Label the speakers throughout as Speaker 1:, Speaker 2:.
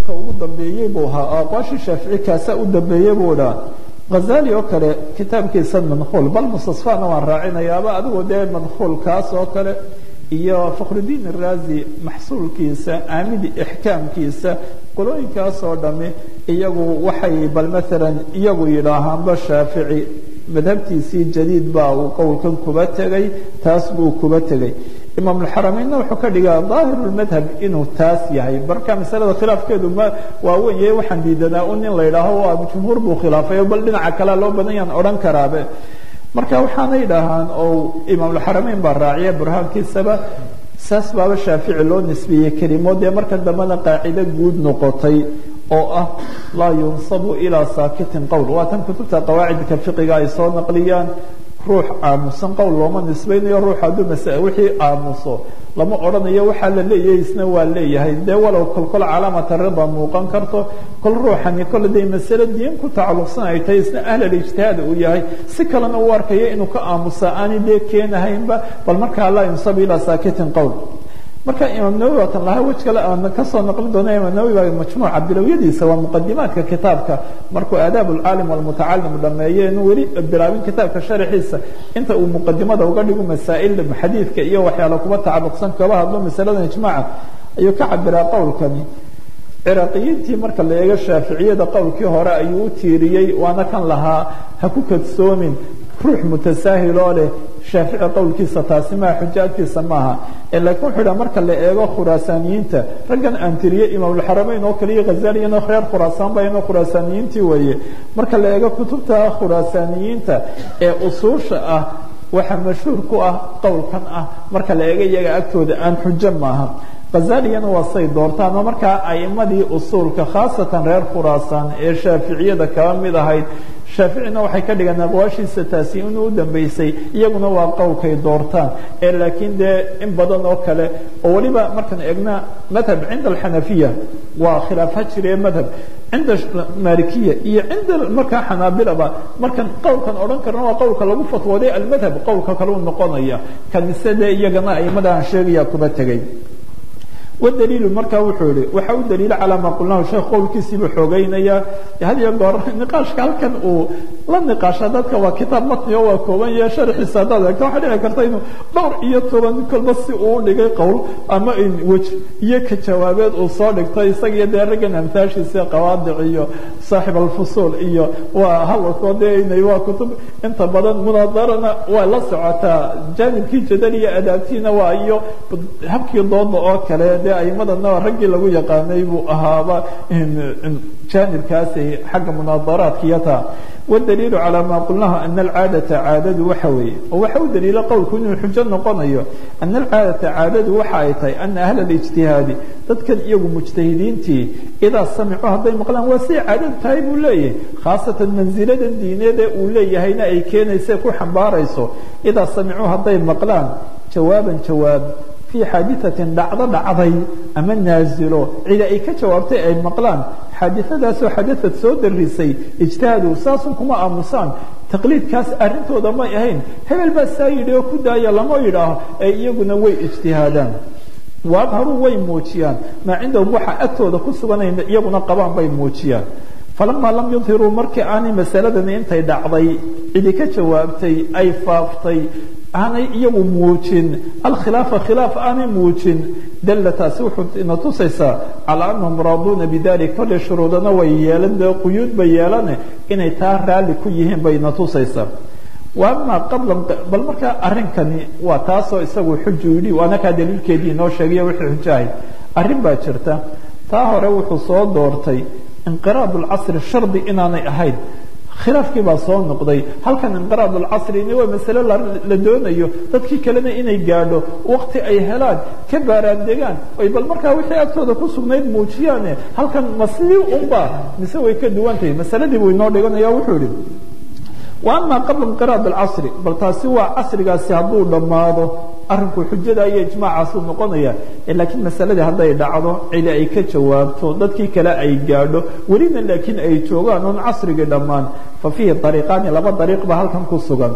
Speaker 1: ka ugu dambeeyey buu ahaa aqwaashii shaafici kaasaa u dambeeyey buu dhaa hazali oo kale kitaabkiisa manhuul bal mustasfana waan raacinayaaba adigu dee manhuulkaas oo kale iyo fakhrudiin iraazi maxsuulkiisa aamidi ixkaamkiisa qolooyinkaas oo dhami iyagu waxay bal maalan iyagu yidhaahaanba shaafici madhabtiisii jadiid baa uu qowlkan kuba tegay taas buu kuba tegay imaamulxarameynna wuxuu ka dhigaa daahirulmadhab inuu taas yahay marka masalada khilaafkeedu ma waa wenyahay waxaan diidanaa un in la yidhaaho waa jumhuur buu khilaafay bal dhinaca kalea loo badan yaan odhan karaabe marka waxaanay dhahaan oo imaamulxarameyn baa raaciya burhaankiisaba saas baaba shaafici loo nisbeeyey kelimo dee marka dambena qaacido guud noqotay oo ah laa yunsabu ilaa saakitin qowl waa tan kutubta qawaacidka fiqiga ay soo naqliyaan ruux aamusan qowl looma nisbaynayo ruux hadduu masa wixii aamuso lama odhanayo waxaa la leeyahay isna waa leeyahay dee walow kolkol calaamata rida muuqan karto kol ruuxani kole day masale diin ku tacalluqsan ay tahay isna ahlal ijtihaad uu yahay si kalena uu arkayo inuu ka aamusa aani dee keenahaynba bal markaa laa yunsabu ilaa saakitin qowl marka imaam nawowi waatan lahaa wej kale aan kasoo naqlin doona imaam nawowi baa majmuuca bilowyadiisa waa muqadimaadka kitaabka markuu aadaab alcaalim walmutacalim dhameeye inuu weli bilaabin kitaabka sharaxiisa inta uu muqadimada uga dhigo masaa'il xadiidka iyo waxyaala kuba tacalluqsan kaba hadlo masaladan ijmaaca ayuu ka cabiraa qowlkani ciraaqiyiintii marka la eego shaaficiyada qowlkii hore ayuu u tiiriyey waana kan lahaa ha ku kadsoomin ruux mutasaahil oo leh shaafici qowlkiisa taasi maa xujo agtiisa maaha laakiin wuxuu idha marka la eego khuraasaaniyiinta raggan aan tiriye imaamulxarameyn oo kale iyo khazaliyana reer khuraasaan ba inoo khuraasaaniyiintii weeye marka la eego kutubta khuraasaaniyiinta ee usuusha ah waxaa mashhuur ku ah qowlkan ah marka la eego iyaga agtooda aan xujo maaha khazaliyana waa say doortaan oo markaa aimadii usuulka khaasatan reer khuraasaan ee shaaficiyada kaba mid ahayd shaaficina waxay ka dhigeen aqwaashiisa taasi inuu u dambeysay iyaguna waa qowlkay doortaan ee laakiin dee in badan oo kale oo weliba markaan eegna madhab cinda alxanafiya waa khilaafa jire madhab cinda malikiya iyo cinda markaa xanaabilaba markan qowlkan odhan karna waa qowlka lagu fatwooday almadhab qowlka kale u noqonaya kanise dee iyagana aimada aan sheegaya kuba tegay wdaliilu markaa wuxuu yihi waxa u daliila calaa maa qulnahu sheekh qowlkiisiibuu xoogeynaya had iyo goor niqaashka halkan uu la niqaasha dadka waa kitaab matni oo waa kooban yahe sharxiisa haddaad eegto waxaa dhici karta inuu dhowr iyo toban kolba si uu u dhigay qowl ama wej iyo ka jawaabeed uu soo dhigto isagiyo dee raggan amtaashiisa qawaadic iyo saaxib alfusuul iyo waa hadalkoo dee inay waa kutub inta badan munaadarana waa la socotaa jaanibkii jadal iyo adaabtiina waa iyo habkii dooda oo kale dee aimadana raggii lagu yaqaanay buu ahaaba jaanibkaasi xagga munaadaraadka iyo taa wdaliilu calaa maa qulnahu ana alcaadata caadadu waxa weeye oo waxa u daliila qowlku inuu xujo noqonayo ana alcaadata caadadu waxa ay tahay ana ahla اlijtihaadi dadkan iyagu mujtahidiintii idaa samicuu hadday maqlaan waa siday caadadu tahay buu leeyahay khaasatan mansiladan diineed ee uu leeyahayna ay keenaysa ku xambaarayso idaa samicuu hadday maqlaan jawaaban jawaab fii xaadiثatin dhacdo dhacday ama naazilo cida ay ka jawaabtay ay maqlaan xaadiثadaasoo xadaثad soo darisay ijtihaadu saasun kuma aamusaan taqliidkaas arrintooda may ahayn hebel baa saa yidhi oo ku daaya lama yidhaaho ee iyaguna way ijtihaadaan waadharuu way muujiyaan maa cindahum waxa agtooda ku suganay iyaguna qabaan bay muujiyaan falamaa lam yudhiruu markii aanay masaladani intay dhacday cidi ka jawaabtay ay faaftay aanay iyagu muujin alkhilaafa khilaaf aanay muujin dalla taasi wuxuu ina tusaysaa calaa anahum raaduuna bidalik kolley shuruudana way yeelan dee quyuud bay yeelane inay taa raalli ku yihiin bay ina tusaysaa wa amaa qabla bal markaa arrinkani waa taasoo isagu xuju yidhi waana kaa daliilkeedii inoo sheegayo wixii xujahay arrin baa jirta taa hore wuxuu soo doortay inqiraad lcasri shardi inaanay ahayn khilaafkii baa soo noqday halkan inqiraad alcasrina waa masale la doonayo dadkii kalena inay gaadho wakti ay helaan ka baaraandegaan ay bal markaa wixii agtooda ku sugnayd muujiyaane halkan ma sidii unba mise way ka duwan tahay masaladii buu inoo dhiganaya wuxuu yihi wa amaa qabla inqiraad alcasri bal taasi waa casrigaasi hadduu dhammaado arrinku xujada iyo ijmaacaasuu noqonaya laakiin masaladii hadday dhacdo cidi ay ka jawaabto dadkii kale ay gaadho welina laakiin ay joogaan oon casrigii dhammaan fa fiihi ariiqaani laba dariiq ba halkan ku sugan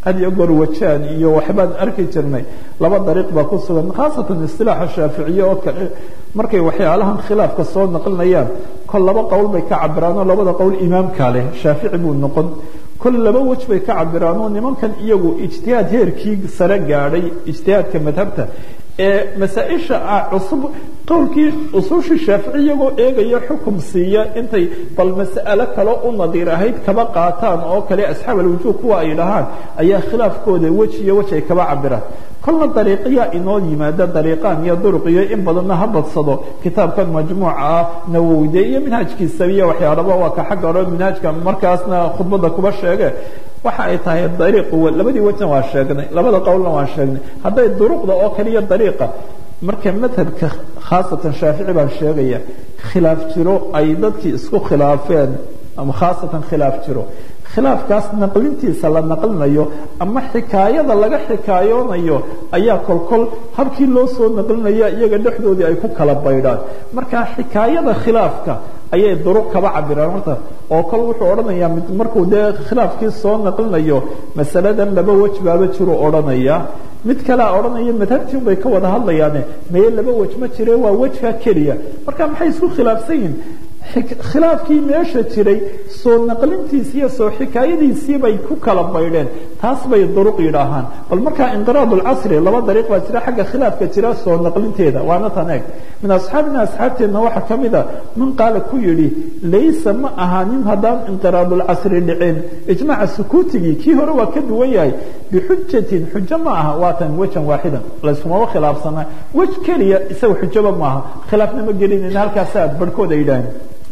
Speaker 1: had iyo goor wajaan iyo waxbaan arki jirnay laba dariiq baa ku sugan khaasatan istilaaxa shaaficiye oo kale markay waxyaalahan khilaafka soo naqlinayaan kol laba qowl bay ka cabiraan oo labada qowl imaamkaa leh shaafici buu noqon kol laba wej bay ka cabiraan oo nimankan iyagu ijtihaad heerkii sare gaadhay ijtihaadka madhabta ee masaa-isha ah cusub qowlkii usuushii shaafici iyagoo eegaya xukum siiya intay bal mas'alo kale u nadiir ahayd kaba qaataan oo kale asxaab alwujuuh kuwa ay dhahaan ayaa khilaafkooda wej iyo wej ay kaba cabiraan kolna dariiqyaa inoo yimaada dariiqaan iyo duruqiyo in badanna ha badsado kitaabkan majmuuca ah nawowde iyo minhaajkiisa iyo waxyaalaba waa ka xagga hore minhaajka markaasna khudbadda kuba sheege waxa ay tahay dariiqu labadii wejna waa sheegnay labada qowlna waan sheegnay hadday duruqda oo kaliya dariiqa marka madhabka khaasatan shaafici baan sheegaya khilaaf jiro ay dadkii isku khilaafeen ama khaasatan khilaaf jiro khilaafkaas naqlintiisa la naqlinayo ama xikaayada laga xikaayoonayo ayaa kolkol habkii loo soo naqlinaya iyaga dhexdoodii ay ku kala baydhaan marka xikaayada khilaafka ayay duruq kaba cabiraan horta oo kol wuxuu odhanayaa mid markuu dee khilaafkii soo naqlinayo masaladan laba wej baaba jiru odhanaya mid kalea odhanaya madhabtii bay ka wada hadlayaane maye laba wej ma jire waa wejka keliya marka maxay isku khilaafsan yihin khilaafkii meesha jiray soo naqlintiisi iyo soo xikaayadiisii bay ku kala baydheen taas bay duruq yidhaahaan bal markaa inqiraad lcasri laba dariiq baa jira xagga khilaafka jira soo naqlinteeda waana tan eeg min asxaabina asxaabteenna waxaa ka mid a man qaala ku yidhi laysa ma ahaanin haddaan inqiraadulcasri dhicin ijmaaca sukuutigii kii hore waa ka duwan yahay bixujatin xujo ma aha waatan wejan waaxidan layskumaba khilaafsana wej keliya isaga xujaba maaha khilaafna ma gelinayna halkaasaa barhkooda yidhaaheen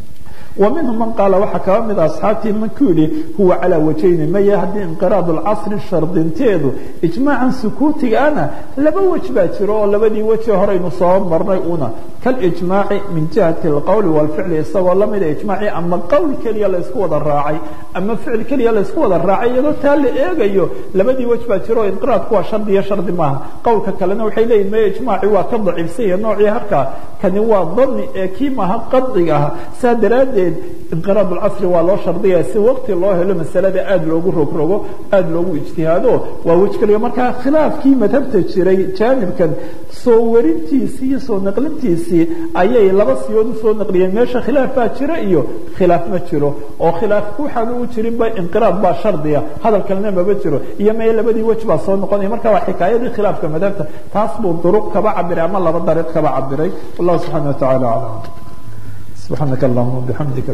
Speaker 1: ومنهم من قال waxa kaba mid أصxaabtii mankuu yihi huwa calىa wajayni maya haddii inqiraad اlcasri shardinteedu ijmaacan sukuutigaana laba wej baa jiro oo labadii weji horeynu soo marnay una kalijmaaci min jihati اlqowli wاlficli isagoo lamida ijmaaci ama qowl keliya laysku wada raacay ama ficil keliya laysku wada raacay iyadoo taa la eegayo labadii wej baa jiro inqiraadku waa shardi iyo shardi maaha qowlka kalena waxay leeyihin maya ijmaaci waa ka daciifsan yahe noocii harkaa kani waa dani ee kii maaha qadciga ah saa daraaddeed inqiraad اlcasri waa loo shardiyaya si waqti loo helo masalada aada loogu rogrogo aada loogu ijtihaado waa wej keliya markaa khilaafkii madhabta jiray jaanibkan soo warintiisii iyo soo naqlintiisii ayay laba siyood usoo naqliyeen meesha khilaaf baa jira iyo khilaaf ma jiro oo khilaafku waxaan ugu jirinba inqiraad baa shardiya hadal kalena maba jiro iyo maya labadii wej baa soo noqonaya marka waa xikaayadii khilaafka madhabta taas buu duruq kaba cabiray ama laba dariiq kaba cabiray wallahu subxana wa tacala aclam subxaanaka allahuma bixamdika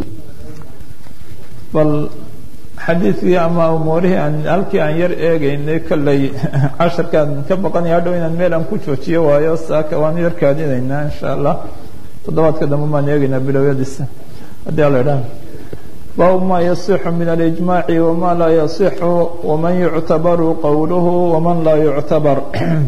Speaker 1: bal xadiidkii ama umuurihii aan halkii aan yar eegaynay kolley casharkaan ka baqanaya hadhow inaan meel aan ku joojiyo waayo saaka waan yar kaadinaynaa insha allah toddobaadka dambe baan eegaynaa bilowyadiisa haddii ala idhaha baabu ma yasixu min alijmaaci wama laa yasixu waman yuctabaru qowluhu waman laa yuctabar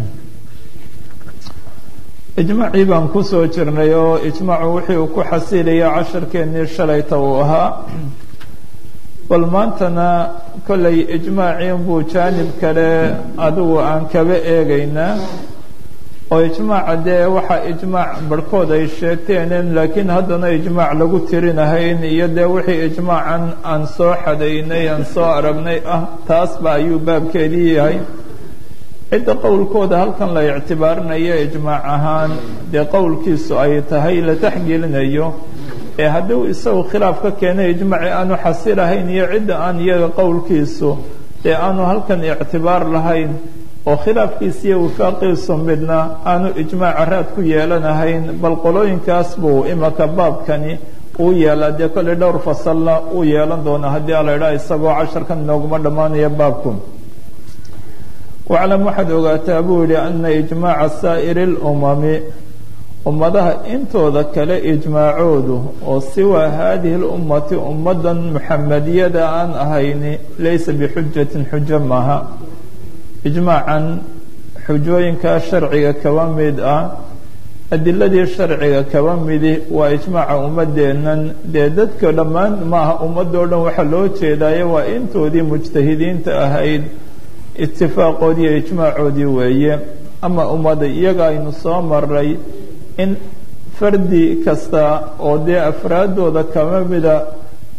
Speaker 1: ijmaacii baan kusoo jirnay oo ijmaacu wixii uu ku xasilaya casharkeennii shalayta uu ahaa bal maantana kollay ijmaacii buu jaanib kale adigu aan kaba eegaynaa oo ijmaaca dee waxaa ijmaac barhkood ay sheegteen laakiin haddana ijmaac lagu tirinahayn iyo dee wixii ijmaacan aan soo xadaynay aan soo aragnay ah taasba ayuu baabkeedii yahay cidda qowlkooda halkan la ictibaarinayo ijmaac ahaan dee qowlkiisu ay tahay la taxgelinayo ee hadduu isagu khilaaf ka keenay ijmaaci aanu xasilahayn iyo cidda aan iyaga qowlkiisu dee aanu halkan ictibaar lahayn oo khilaafkiisa iyo wifaaqiisu midna aanu ijmaaca raad ku yeelanahayn bal qolooyinkaas buu imaka baabkani uu yeelaa dee kolley dhowr fasalna uu yeelan doona haddii ala idhaha isagoo casharkan inooguma dhammaanaya baabku waclam waxaad ogaataa buu yihi ana ijmaaca saa'iri اlumami ummadaha intooda kale ijmaacoodu oo siwaa haadihi اlummati ummadan muxamadiyada aan ahayni laysa bixujatin xujo maaha ijmaacan xujooyinkaa sharciga kaba mid ah adiladii sharciga kaba midi waa ijmaaca ummadeennan dee dadka dhammaan maaha ummadoo dhan waxaa loo jeedaayo waa intoodii mujtahidiinta ahayd itifaaqoodii iyo ijmaacoodii weeye ama ummada iyaga aynu soo maray in fardi kasta oo dee afraaddooda kama mida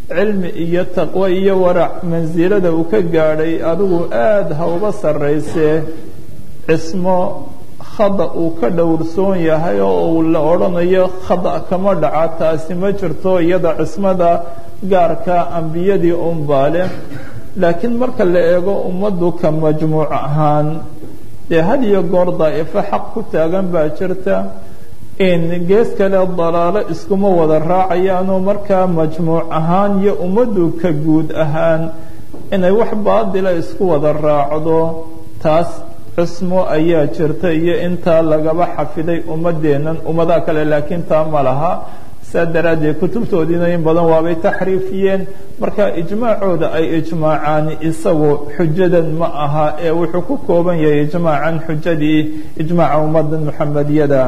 Speaker 1: cilmi iyo taqwo iyo warac mansilada uu ka gaadhay adigu aada ha uga sarraysee cismo khada uu ka dhowrsoon yahay oo uu la odhanayo khada kama dhaca taasi ma jirto iyada cismada gaarka ambiyadii unbaale laakiin marka la eego ummaddu ka majmuuc ahaan dee had iyo goor daa'ifo xaq ku taagan baa jirta in gees kale dalaalo iskuma wada raacayaanoo markaa majmuuc ahaan iyo ummaddu ka guud ahaan inay wax baadila isku wada raacdo taas cismo ayaa jirta iyo intaa lagaba xafiday ummadeennan ummadaha kale laakiin taa ma laha saa daraaddeed kutubtoodiina in badan waabay taxriifiyeen marka ijmaacooda ay ijmaacaan isagu xujadan ma aha ee wuxuu ku kooban yahay ijmaacan xujadii ijmaaca ummadda muxamediyada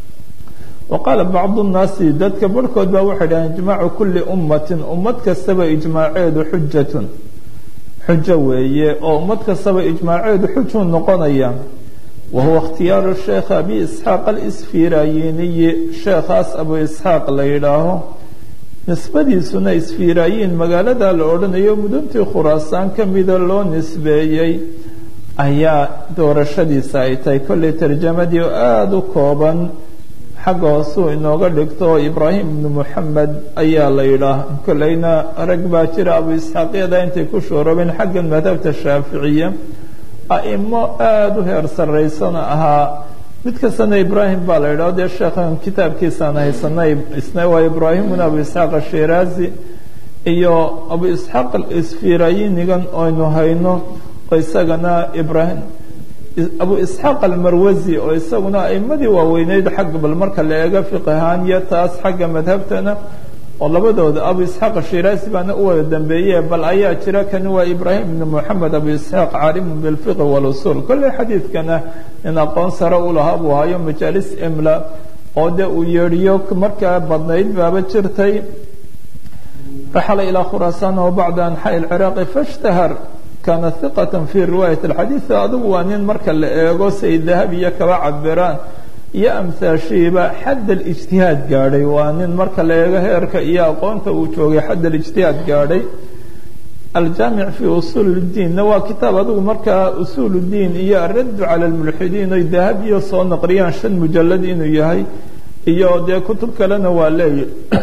Speaker 1: wa qaala bacdu nnaasi dadka barhkood baa waxay dhaheen ijmaacu kulli ummatin ummad kastaba ijmaaceedu xujatun xujo weeye oo ummad kastaba ijmaaceedu xujuu noqonaya wahuwa ikhtiyaaru sheekh abi isxaaq alisfirayiniyi sheekhaas abu isxaaq la yidhaaho nisbadiisuna isfiraayiin magaalada la odhanayo muduntii khuraasaan ka mida loo nisbeeyey ayaa doorashadiisa ay tahay kollay tarjamadii oo aada u kooban xagga hoosuu inooga dhigto ibraahim ibnu moxamed ayaa la yidhaah kollayna rag baa jira abu isxaaqyada intay ku shoorobeen xaggan madhabta shaaficiya a'imo aada u heer sarraysana ahaa mid kastana ibraahim baa la yidhaho dee sheekhan kitaabkiisaan haysanay isna waa ibraahimuna abu isxaaq ashiraazi iyo abu isxaaq isfirayinigan aynu hayno oo isagana ibraahim abu isxaaq almarwasi oo isaguna aimadii waaweyneyd xagga bal marka la eego fiqahaan iyo taas xagga madhabtana oo labadooda abu isxaaq ashiraazi baana u wada dambeeye bal ayaa jira kani waa ibraahim ibn moxamed abu isxaaq caalimun bilfiqi walusul kolley xadiidkana in aqoon sare u lahaa buu hayo majaalis imla oo dee uu yeedhiyo markaa badnayd baaba jirtay raxala ilaa khuraasaan wa bacda anxaa'i lciraaqi fashtahar kaana hiqatan fi riwaayat alxadiid adigu waa nin marka la eego say dahabiya kaba cabiraan iyo amhaashiiba xadd alijtihaad gaadhay waa nin marka la eego heerka iyo aqoonta uu joogay xadd alijtihaad gaadhay aljaamic fi usuul اdiinna waa kitaab adigu markaa usuul اdiin iyo araddu cala lmulxidiin oy dahabiyo soo naqriyaan shan mujalad inuu yahay iyo dee kutub kalena waa leeya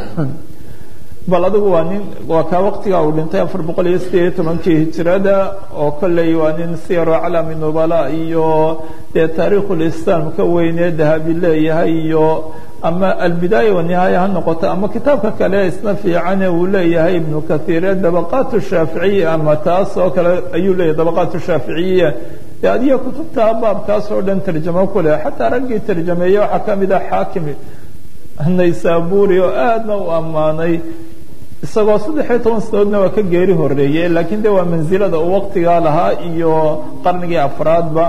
Speaker 1: bal adigu waa nin waa kaa waqtigaa uu dhintay afar boqol iyo sideed iyo tobankii hijirada oo kolley waa nin siyaro calami nubala iyo dee taariikhulislaam ka weynee dahabi leeyahay iyo ama albidaaya wanihaaya ha noqoto ama kitaabka kale isna fiicane uu leeyahay ibnu kathiire dabaqaat shaaficiya ama taas oo kale ayuu leeyahay dabaqaat shaaficiyiya dee adiga kutubta baabkaas oo dhan tarjamo ku leh xataa raggii tarjameeye waxaa ka mid ah xaakim naysaburi oo aadna u ammaanay isagoo saddexiyo toban sanadoodna waa ka geeri horeeye laakiin de waa mansilada uu waqtigaa lahaa iyo qarnigii afraadba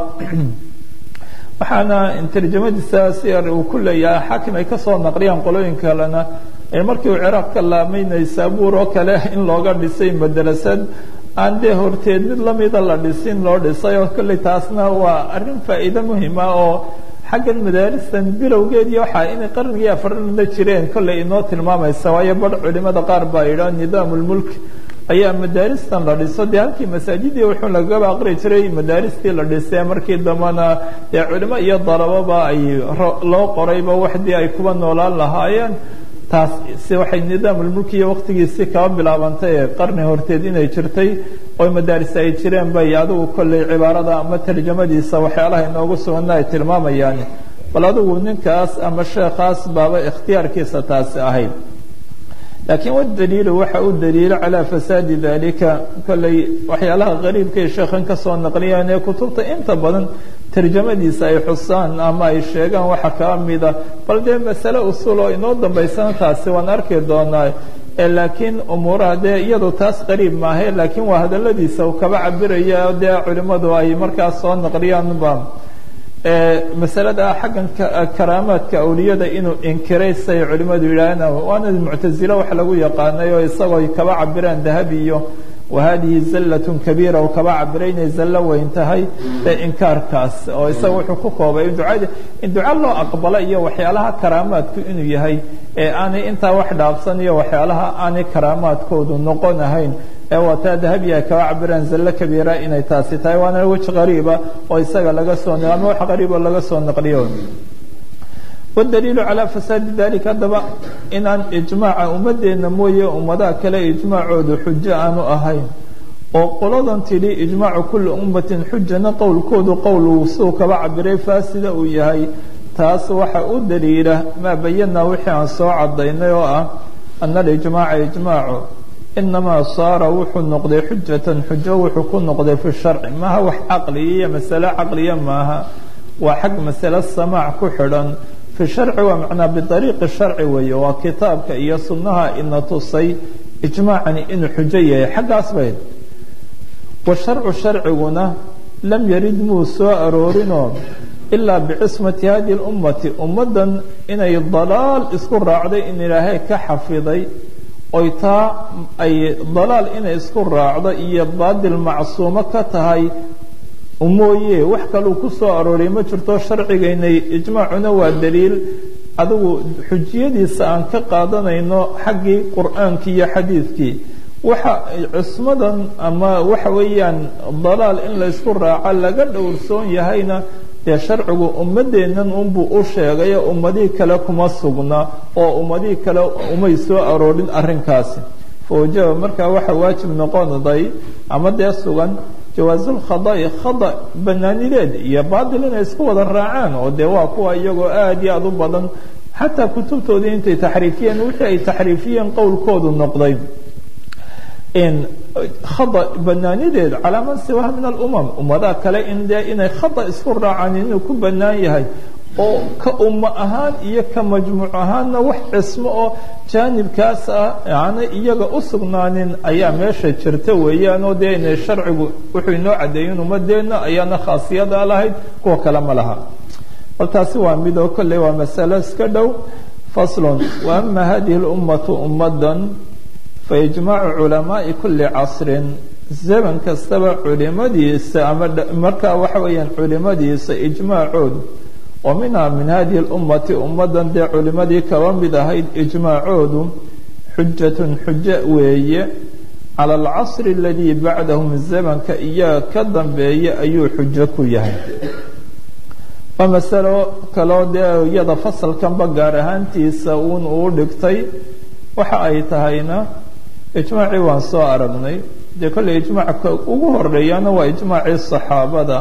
Speaker 1: waxaana tarjamadiisa siyar uu ku leeyahay xaakim ay kasoo naqliyaan qolooyin kalena markii uu ciraaq ka laamay naysabur oo kale in looga dhisay madrasad aan dee horteed mid lamida la dhisin loo dhisay oo kolley taasna waa arrin faa'iido muhima oo xaggan madaaristan bilowgeedii waxaa inay qarnigii afarna jireen kolley inoo tilmaamaysa waayo badh culimada qaar baa yidhaa nidaamulmulk ayaa madaaristan la dhiso dee halkii masaajidii wuxuu lagaba aqri jiray madaaristii la dhisee markii dambana dee culimo iyo dalaboba ay loo qorayba waxdii ay kuba noolaan lahaayeen taas si waxay nidaamulmulki iyo waqtigiisii kaba bilaabantay ee qarni horteed inay jirtay oo madaaris ay jireen bay adigu kolley cibaarada ama tarjamadiisa waxyaalaha inoogu sugana ay tilmaamayaan bal adigu ninkaas ama sheekhaas baaba ikhtiyaarkiisa taasi ahayd laakiin wadaliilu waxa u daliilo calaa fasaadi dalika kolley waxyaalaha qariibkay sheekhan kasoo naqliyaan ee kutubta inta badan tarjamadiisa ay xusaan ama ay sheegaan waxa kaa mida bal dee masale usul oo inoo dambaysana taasi waan arki doonaa laakiin umuuraha dee iyadu taas qariib maahe laakiin waa hadaladiisa uu kaba cabiraya dee culimadu ay markaas soo naqliyaanba masalada xaggan karaamaadka awliyada inuu inkiray say culimadu yidhaaheen waana muctazilo wax lagu yaqaanay oo isagoo kaba cabiraan dahabi iyo wahadihi zallatun kabiira oo kaba cabiray inay zallo weyn tahay ee inkaarkaas oo isaga wuxuu ku koobay ducada in duca loo aqbalo iyo waxyaalaha karaamaadku inuu yahay ee aanay intaa wax dhaafsan iyo waxyaalaha aanay karaamaadkoodu noqon ahayn ee wataa dahabiya kaba cabiraan zallo kabiira inay taasi tahay waana weji qariiba oo isaga laga soo ama wax qariibo laga soo naqliyo wdaliilu calaa fasaadi dalika haddaba inaan ijmaaca ummadeenna mooye ummadaha kale ijmaacoodu xujo aanu ahayn oo qoladan tidhi ijmaacu kuli ummatin xujana qowlkoodu qowl suu kaba cabiray faasida uu yahay taas waxa u daliila maa bayanaa wixii aan soo cadaynay oo ah ana alijmaaca ijmaacu inamaa saara wuxuu noqday xujatan xujo wuxuu ku noqday fi sharci maaha wax caqliya iyo masale caqliya maaha waa xag masale samaac ku xidhan fi sharci waa macnaa biariiqi sharci weeye waa kitaabka iyo sunnaha ina tusay ijmaacani inuu xujo yahay xaggaas bayd wa sharcu sharciguna lam yarid muu soo aroorinoo ilaa bicismati hadihi lummati ummaddan inay dalaal isku raacday in ilaahay ka xafiday oy taa ay dalaal inay isku raacdo iyo baadil macsuumo ka tahay mooye wax kaluu ku soo arooray ma jirto sharcigaynay ijmaacuna waa daliil adigu xujiyadiisa aan ka qaadanayno xaggii qur'aankii iyo xadiidkii waxa cismadan ama waxa weeyaan dalaal in laysku raaco laga dhowrsoon yahayna dee sharcigu ummadeennan unbuu u sheegayo ummadihii kale kuma sugna oo ummadihii kale umay soo aroorin arrinkaasi fawajaba markaa waxa waajib noqonaday ama dee sugan jawaasulkhada'i khada banaanideed iyo baatil inay isku wada raacaan oo dee waa kuwa iyagoo aada iyo aada u badan xataa kutubtoodii intay taxriifiyeen wixii ay taxriifiyeen qowlkoodu noqday khada banaanideed calaa man siwaha min alumam ummadaha kale in dee inay khada isku raacaan inuu ku banaan yahay oo ka ummo ahaan iyo ka majmuuc ahaanna wax cismo oo jaanibkaas ah aana iyaga u sugnaanin ayaa meesha jirta weeyaan oo dee inay sharcigu wuxuu inoo caddeeyen ummadeenna ayaana khaasiyada lahayd kuwa kale ma laha bal taasi waa mid oo kolley waa masalo iska dhow faslun wa ama hadihi lummatu ummadan faijmaacu culamaai kuli casrin zaman kastaba culimadiisa ama markaa waxa weeyaan culimadiisa ijmaacoodu oo minhaa min hadihi اlummati ummadan dee culimadii kaba mid ahayd ijmaacoodu xujatun xujo weeye cala alcasri aladii bacdahum zamanka iyaga ka dambeeya ayuu xujo ku yahay waa masalo kaloo dee iyada fasalkanba gaar ahaantiisa uun uu dhigtay waxa ay tahayna ijmaacii waan soo aragnay dee kolley ijmaacka ugu horeeyana waa ijmaacii saxaabada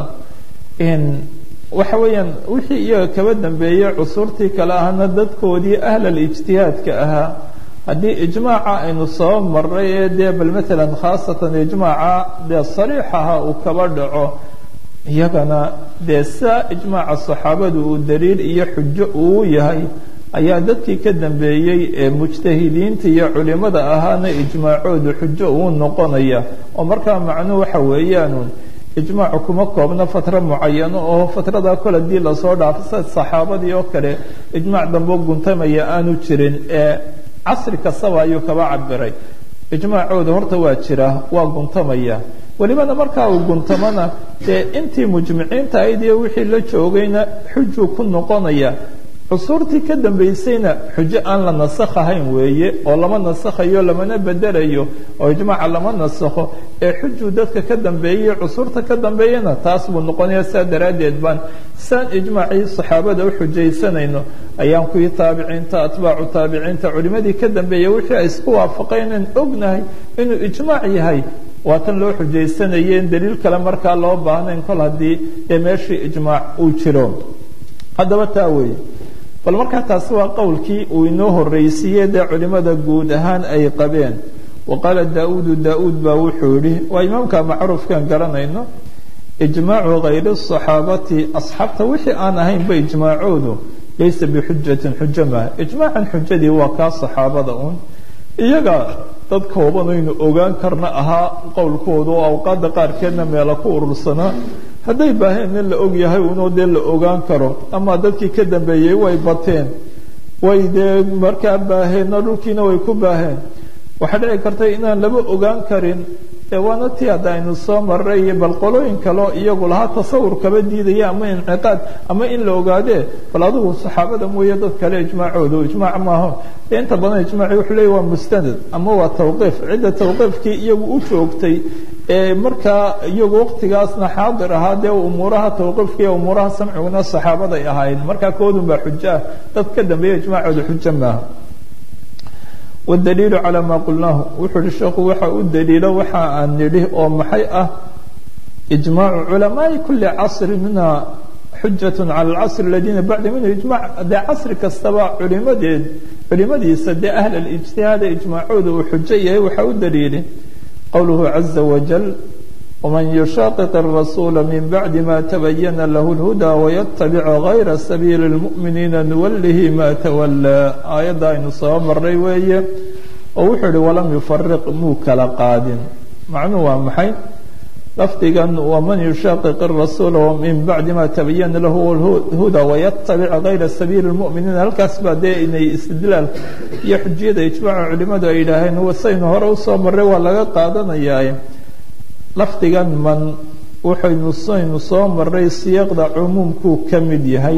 Speaker 1: waxa weeyaan wixii iyaga kaba dambeeyey cusurtii kale ahna dadkoodii ahlal ijtihaadka ahaa haddii ijmaaca aynu soo maray ee dee bal matalan khaasatan ijmaaca dee sariixaha uu kaba dhaco iyagana dee saa ijmaaca saxaabadu uu daliil iyo xujo uu yahay ayaa dadkii ka dambeeyey ee mujtahidiinta iyo culimada ahaana ijmaacoodu xujo uu noqonaya oo markaa macnuhu waxa weeyaanun ijmaacu kuma koobna fatro mucayano oo fatradaa kol hadii lasoo dhaafo sida saxaabadii oo kale ijmaac damboo guntamaya aanu jirin ee casri kastaba ayuu kaba cabiray ijmaacooda horta waa jira waa guntamaya welibana markaa uu guntamana dee intii mujmiciinta ahayd iyo wixii la joogayna xujuu ku noqonaya cusuurtii ka dambaysayna xujo aan la nasakhahayn weeye oo lama nasakhayo lamana bedelayo oo ijmaaca lama nasakho ee xujuu dadka ka dambeeyay cusuurta ka dambeeyana taas buu noqonaya saa daraaddeed baan saan ijmaacii saxaabada u xujaysanayno ayaan kuwii taabiciinta atbaacu taabiciinta culimadii ka dambeeyay wixii ay isku waafaqeen ognahay inuu ijmaac yahay waa tan loo xujaysanayeen daliil kale markaa loo baahnayn kol haddii dee meeshii ijmaac uu jiro haddaba taa weeye bal markaa taasi waa qowlkii uu inoo horreysiiyey dee culimada guud ahaan ay qabeen wa qaala daa-uudu daa-uud baa wuxuu yihi waa imaamka macruufkan garanayno ijmaacu hayri saxaabati asxaabta wixii aan ahaynba ijmaacoodu laysa bixujatin xujo maaha ijmaacan xujadii waa kaa saxaabada uun iyaga dad koobanaynu ogaan karna ahaa qowlkooda oo awqaadda qaarkeedna meela ku urursanaa hadday baaheen in la og yahay unoo dee la ogaan karo ama dadkii ka dambeeyey way bateen way dee markaa baaheenna dhulkiina way ku baaheen waxaa dhici karta inaan laba ogaan karin ee waana tii hadda aynu soo maray iyo bal qolooyin kaleo iyagu lahaa tasawur kaba diidaya ama inciqaad ama in la ogaadee bal adigu saxaabada mooye dad kale ijmaacooda ijmaac maaho dee inta badan ijmaaci wuxuu leeya waa mustanad ama waa tawqiif cidda tawqiifkii iyagu u joogtay ee markaa iyagu waqtigaasna xaadir ahaa dee umuuraha tawqiifka iyo umuuraha samciguna saxaabaday ahaayeen markaa koodun baa xujo ah dad ka dambeeya ijmaacooda xujo maaha wاdaliilu calى ma qulnaahu wuxuu uhi sheekhu waxa u daliilo waxa aan nidhi oo maxay ah ijmaacu culamaai kuli casri minha xujaة calى اlcasr اladiina bacda minhu ijmac dee casri kastaba culimadeed culimadiisa dee ahl اlijtihaada ijmaacooda uu xujo yahay waxaa u daliili qowluhu caza wajal wman yushaqiq الrasuula min bacdi ma tabayana lahu اlhuda waytabic gayra sabiili اlmu'miniina nuwalihi ma tawalaa aayadda aynu soo maray weeye oo wuxuu ihi walam yufariq muu kala qaadin macnuhu waa maxay lafdigan waman yushaqiq الrasuula min bacdi ma tabayana lahu اlhuda waytabic gayra sabiili اlmu'miniina halkaas baa dee inay istidlaal iyo xujiyada ijmaaca culimadu ay yidhaaheen wasaynu hore usoo maray waa laga qaadanayaa lafdigan man waxaynu saynu soo maray siyaaqda cumuumkuu ka mid yahay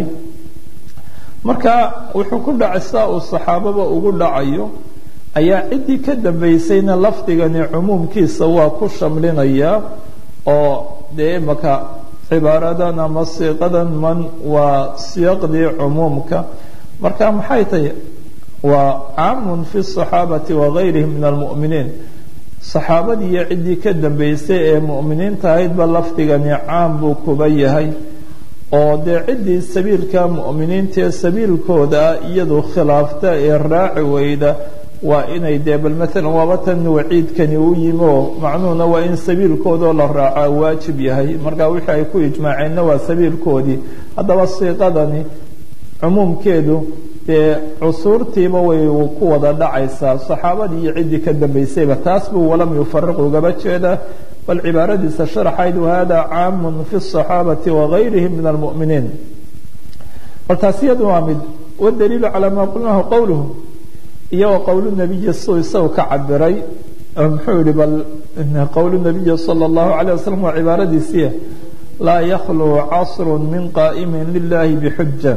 Speaker 1: marka wuxuu ku dhacay saa uu saxaababa ugu dhacayo ayaa ciddii ka dambaysayna lafdigani cumuumkiisa waa ku shamlinayaa oo dee imaka cibaaradan ama siiqadan man waa siyaaqdii cumuumka marka maxay tahay waa caamun fi الصaxaabati wagayrihim min almu'miniin saxaabadii iyo ciddii ka dambaysay ee mu'miniinta ahaydba lafdigani caam buu kuba yahay oo dee ciddii sabiilka mu'miniinta ee sabiilkooda iyadu khilaafta ee raaci weyda waa inay dee bal maalan waaba tan waciidkani u yimi oo macnuhuna waa in sabiilkoodao la raacaa waajib yahay marka wixii ay ku ijmaaceenna waa sabiilkoodii haddaba siiqadani cumuumkeedu dee cusuurtiiba way ku wada dhacaysaa saxaabadii iyo ciddii ka dambaysayba taas buu walam yufariq ugaba jeedaa bal cibaaradiisa sharaxayd wahada caamun fi الصaxaabati wagayrihim min almu'miniin bal taas iyadu waa mid wdaliilu calaa ma qulnahu qowluhu iyo wa qowl nabiyi suu isagu ka cabiray muxuu yihi bal qowl nabiyi salى اllahu عalيه wasalam waa cibaaradiisiia laa yakhluu casru min qaa'imi lilahi bxuja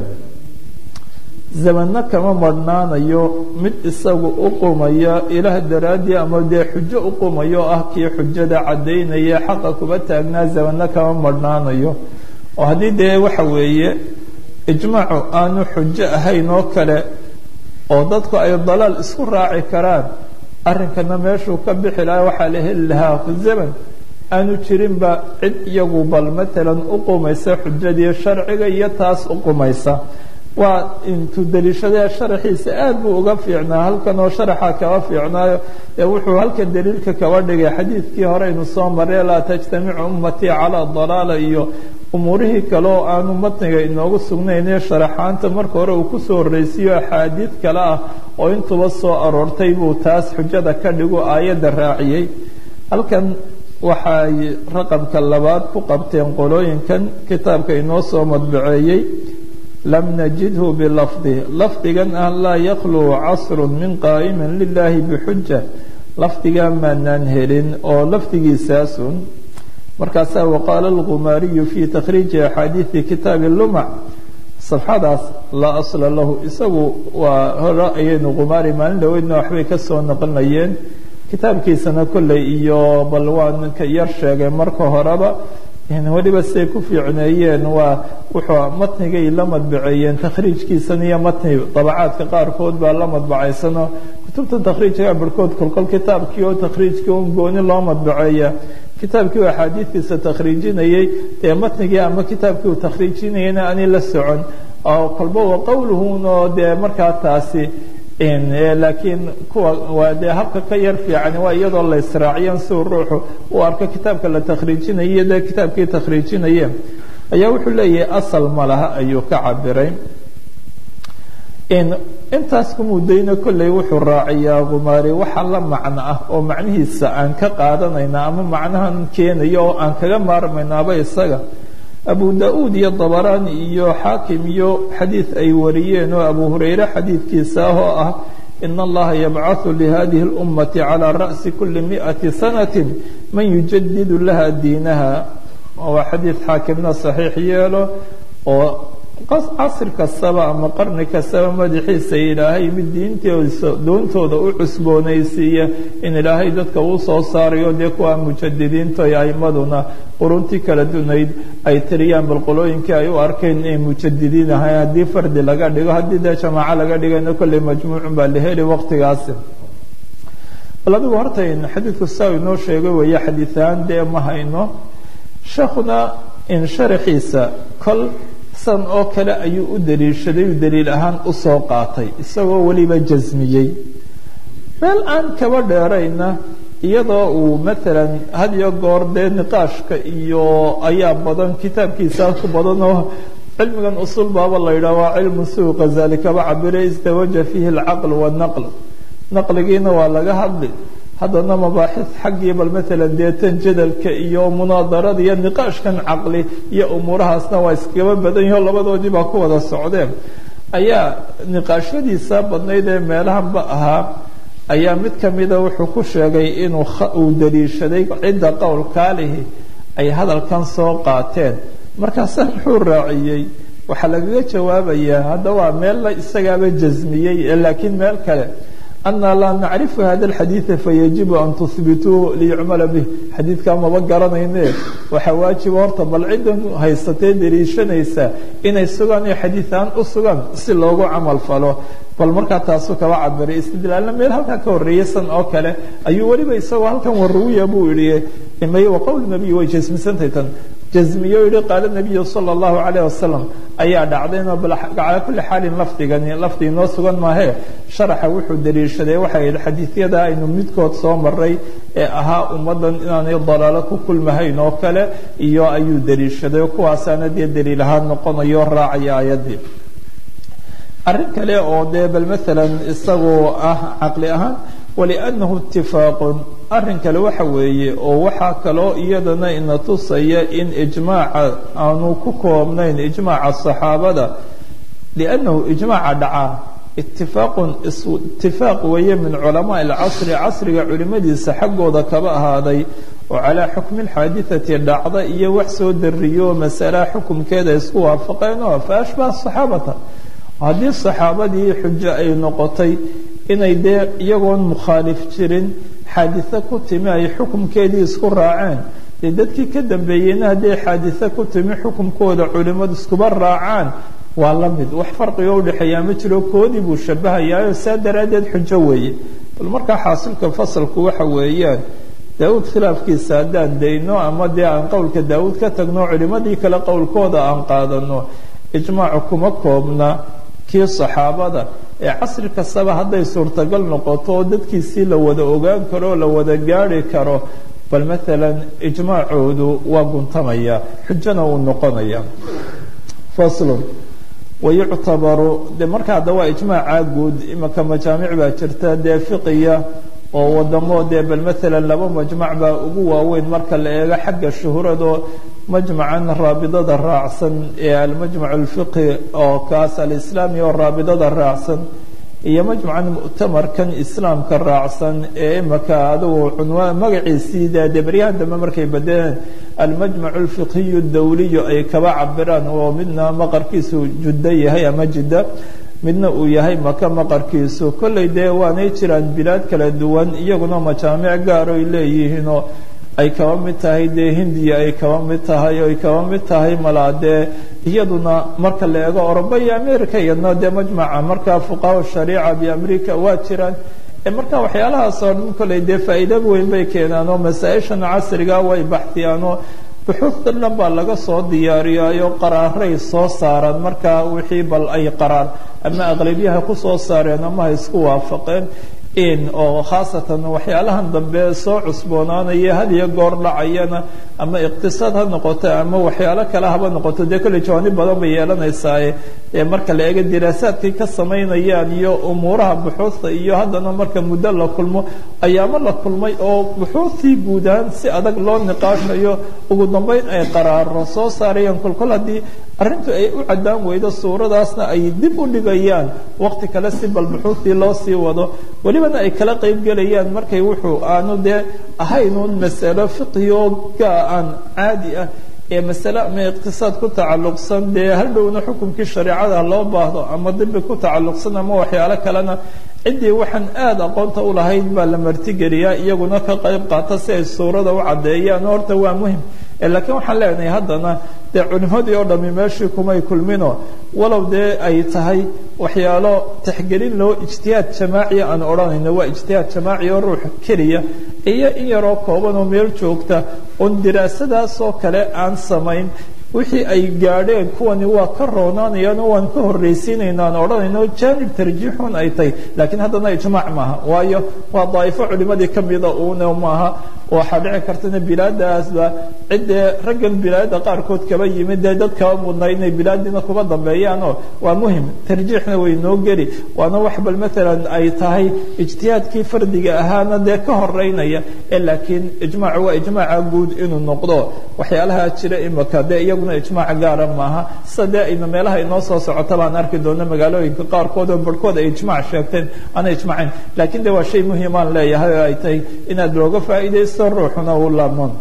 Speaker 1: zamanno kama marhnaanayo mid isagu u qumaya ilaah daraaddii ama dee xujo u qumayo ah kii xujada caddaynaya xaqa kuba taagnaa zamanno kama marhnaanayo oo haddii dee waxa weeye ijmaacu aanu xujo ahayn oo kale oo dadku ay dalaal isku raaci karaan arrinkana meeshuu ka bixi lahaa waxaa la heli lahaa zaman aanu jirinba cid iyagu bal matalan u qumaysa xujadii sharciga iyo taas u qumaysa waa intuu daliishadee sharaxiisa aad buu uga fiicnaa halkan oo sharaxa kaba fiicnaayo ee wuxuu halkan daliilka kaba dhigay xadiidkii hore aynu soo marray laa tajtamicu ummatii calaa dalaala iyo umuurihii kale oo aanu matniga inoogu sugnaynee sharaxaanta marka hore uu kusoo horreysiiyo axaadiid kale ah oo intuba soo aroortay buu taas xujada ka dhigo aayadda raaciyey halkan waxay raqamka labaad ku qabteen qolooyinkan kitaabka inoo soo madbaceeyey lam najidhu bilafdi lafdigan ah laa yakluu casru min qaa'imin lilahi bixuja lafdigaa maanaan helin oo lafdigiisaasun markaasaa waqaala algumaariyu fi takhriiji axaadiidi kitaabi lumac safxadaas laa asla lahu isagu waa hore ayaynu gumaari maalin dhaweydna waxbay ka soo naqlinayeen kitaabkiisana kolley iyo bal waan ka yar sheegay marka horeba weliba siay ku fiicneeyeen waa wuxuu matnigay la madbaceeyeen takhriijkiisan iyo matni dabacaadka qaarkood baa la madbacaysanoo kutubta takhriijka barhkood kolkol kitaabkii oo takhriijkii un gooni loo madbaceeya kitaabkii uu axaadiidkiisa takhriijinayey dee matnigii ama kitaabkii uu takhriijinayena ani la socon oo kolba wa qowluhun oo dee markaa taasi laakiin kuwa waa dee habka ka yar fiican waa iyadoo la israaciyan siuu ruuxu uu arko kitaabka la takhriijinaye dee kitaabkii takhriijinaye ayaa wuxuu leeyahay asal ma laha ayuu ka cabiray intaas kumudayna kolley wuxuu raaciyaa gumaari waxa la macno ah oo macnihiisa aan ka qaadanayna ama macnahan keenayo oo aan kaga maarmaynaaba isaga abu da-uud iyo dabaraani iyo xaakim iyo xadiid ay wariyeen oo abu hurayre xadiidkiisa ah oo ah ina allaha yabcaثu lihadihi اlummati calى ra'si kuli miئati sanati man yujadidu laha diinaha waa xadiid xaakimna saxiix yeelo oo casri kastaba ama qarni kastaba madaxiisa ilaahay mid diintiisa doontooda u cusboonaysiiya in ilaahay dadka uu soo saarayo dee kuwa mujadidiinta iyo aimaduna quruntii kala dunayd ay tiriyaan bal qolooyinkii ay u arkeen inay mujadidiin ahayn haddii fardi laga dhigo haddii dee jamaaco laga dhigayna kolley majmuucun baa la heli waqtigaasi bal adigu horta xadiidku saa inoo sheegay weeye xadiiaan dee ma hayno sheekuna in sharaxiisa kol san oo kale ayuu u daliishaday u daliil ahaan usoo qaatay isagoo weliba jasmiyey meel aan kaba dheerayna iyadoo uu maalan had iyo goor dee niqaashka iyo ayaa badan kitaabkiisaa ku badan oo cilmigan usul baaba la yidhah waa cilmu suu khazali kaba cabire isdawaja fiihi alcaql wanaql naqligiina waa laga hadli haddana mabaaxid xaggii bal maalan dee tan jadalka iyo munaadarada iyo niqaashkan caqli iyo umuurahaasna waa iskaba badan yaho labadoodii baa ku wada socdeen ayaa niqaashadiisa badnayd ee meelahanba ahaa ayaa mid kamida wuxuu ku sheegay inuu uu daliishaday cidda qowlkaalihi ay hadalkan soo qaateen markaasa muxuu raaciyey waxaa lagaga jawaabayaa hadda waa meel la isagaaba jasmiyey laakiin meel kale ana laa nacrifu hada alxadiida fayajibu an tuhbituuhu liyucmala bih xadiidkaa maba garanayne waxaa waajiba horta bal ciddan haysatee daliishanaysa inay sugaan iyo xadiiaan u sugaan si loogu camal falo bal markaa taasuu kaba cabiray istidlaalna meel halkaa ka horreeyay san oo kale ayuu weliba isagoo halkan waruwiya buu yihi imay wa qowl nabiy way jasmisantay tan jasmiye o yihi qaala nabiyu sala allahu calayh wasalam ayaa dhacdayno bal calaa kulli xaalin lafdigani lafdi inoo sugan maahee sharaxa wuxuu daliishaday waxay yihi xadiisyada aynu midkood soo maray ee ahaa ummaddan inaanay dalaalo ku kulmahayn oo kale iyo ayuu daliishaday kuwaasaana dee daliil ahaan noqonayo raacaya aayaddii arrin kale oo dee bal maalan isagoo ah caqli ahaan waliannahu itifaaqun arrin kale waxa weeye oo waxaa kaloo iyadana ina tusaya in ijmaaca aanu ku koobnayn ijmaaca saxaabada liannahu ijmaaca dhacaa itifaaqun itifaaq weeye min culamaai alcasri casriga culimadiisa xaggooda kaba ahaaday oo calaa xukmi alxaadithati dhacda iyo wax soo dariyo masalaha xukumkeeda isku waafaqeen oo fa ashbaha saxaabata haddii saxaabadii xujo ay noqotay inay dee iyagoon mukhaalif jirin xaadise ku timi ay xukumkeedii isku raaceen dee dadkii ka dambeeyeyna hadday xaadise ku timi xukumkooda culimmadu iskuba raacaan waa la mid wax farqiga udhexeeyaa ma jiro koodii buu shabahayaayo saa daraaddeed xujo weeye bal markaa xaasilka fasalku waxa weeyaan daawuud khilaafkiisa haddaan dayno ama dee aan qowlka daawuud ka tagno culimmadii kale qowlkooda aan qaadano ijmaacu kuma koobna kii saxaabada ee casri kastaba hadday suurtagal noqoto oo dadkiisii la wada ogaan karo o la wada gaari karo bal maalan ijmaacoodu waa guntamaya xujona uu noqonaya faslun wayuctabaru de marka hadda waa ijmaaca guud imika majaamic baa jirta dee fiqiya oo wadamo dee bal maalan laba majmac baa ugu waaweyn marka la eego xagga shuhurado majmacan raabidada raacsan ee almajmac alfiqhi oo kaas alislaami oo raabidada raacsan iyo majmacan mu'tamarkan islaamka raacsan ee imika adigu cunwaan magaciisii dee baryahan dambe markay bedeleen almajmac alfiqhiyu dawliyu ay kaba cabiraan oo midna maqarkiisu juddo yahay ama jidda midna uu yahay maka maqarkiisu kollay dee waanay jiraan bilaad kala duwan iyaguna majaamic gaaro ay leeyihiinoo ay kaba mid tahay dee hindiya ay kaba mid tahay ay kaba mid tahay malaa dee iyaduna marka la eego oroba iyo america iyadna dee majmaca markaa fuqaha shariica biamerica waa jiraan marka waxyaalahaas oo dhan kollay dee faa'iida weyn bay keenaan oo masaa-ishan casriga way baxtiyaan oo buxuusta dhan baa laga soo diyaariyaayo qaraaray soo saaraan markaa wixii bal ay qaraar ama aqlabyaha kusoo saareen ama ha isku waafaqeen in oo khaasatan waxyaalahan dambe soo cusboonaanaya had iyo goor dhacayana ama iqtisaad ha noqoto ama waxyaalo kale haba noqoto dee kolley jawaanib badan bay yeelanaysaa marka la eego diraasaadkay ka samaynayaan iyo umuuraha buxuusta iyo haddana marka muddo la kulmo ayaamo la kulmay oo buxuustii guud ahaan si adag loo niqaashayo ugu dambeyn ay qaraaro soo saarayaan kolkol haddii arrintu ay u caddaan weydo suuradaasna ay dib u dhigayaan waqti kale si bal buxuustii loo sii wado welibana ay kala qayb gelayaan markay wuxuu aanu dee ahaynuun masalo fiqhiyoga aan caadi ah ee masale ama iqtisaad ku tacalluqsan dee hadhowna xukunkii shareecada loo baahdo ama dibi ku tacalluqsan ama waxyaalo kalena ciddii waxaan aada aqoonta u lahayd baa la martigeliyaa iyaguna ka qayb qaata si ay suurada u caddeeyaan horta waa muhim laakiin waxaan leenahay haddana dee culimadii oo dhami meeshii kumay kulmino walow dee ay tahay waxyaalo taxgelin loo ijtihaad jamaaciya aan odhanayno waa ijtihaad jamaaci oo ruux keliya iyo in yaroo kooban oo meel joogta oon diraasadaasoo kale aan samayn wixii ay gaadheen kuwani waa ka roonaanayaan oo waan ka horraysiinayna aan odhanayno jaanib tarjiixun ay tahay laakiin haddana ijmaac maaha waayo waa daa'ifo culimadii ka mida uuna maaha waxaa dhici kartana bilaadaasba ciddee raggan bilaadda qaarkood kaba yimid dee dad kaba mudnay inay bilaadiina kuba dambeeyaanoo waa muhim tarjiixna way noo geli waana wax bal maalan ay tahay ijtihaadkii fardiga ahaana dee ka horeynaya ee laakiin ijmaacu waa ijmaaca guud inuu noqdo waxyaalaha jira imaka dee iyaguna ijmaac gaara maaha sida dee ayna meelaha inoo soo socota baan arki doona magaalooyinka qaarkood oo barhkood ay ijmaac sheegteen aana ijmaacayn laakiin de waa shay muhimaan leeyahay oo ay tahay inaad looga faa'iidaysto ruuxuna uu laabmoon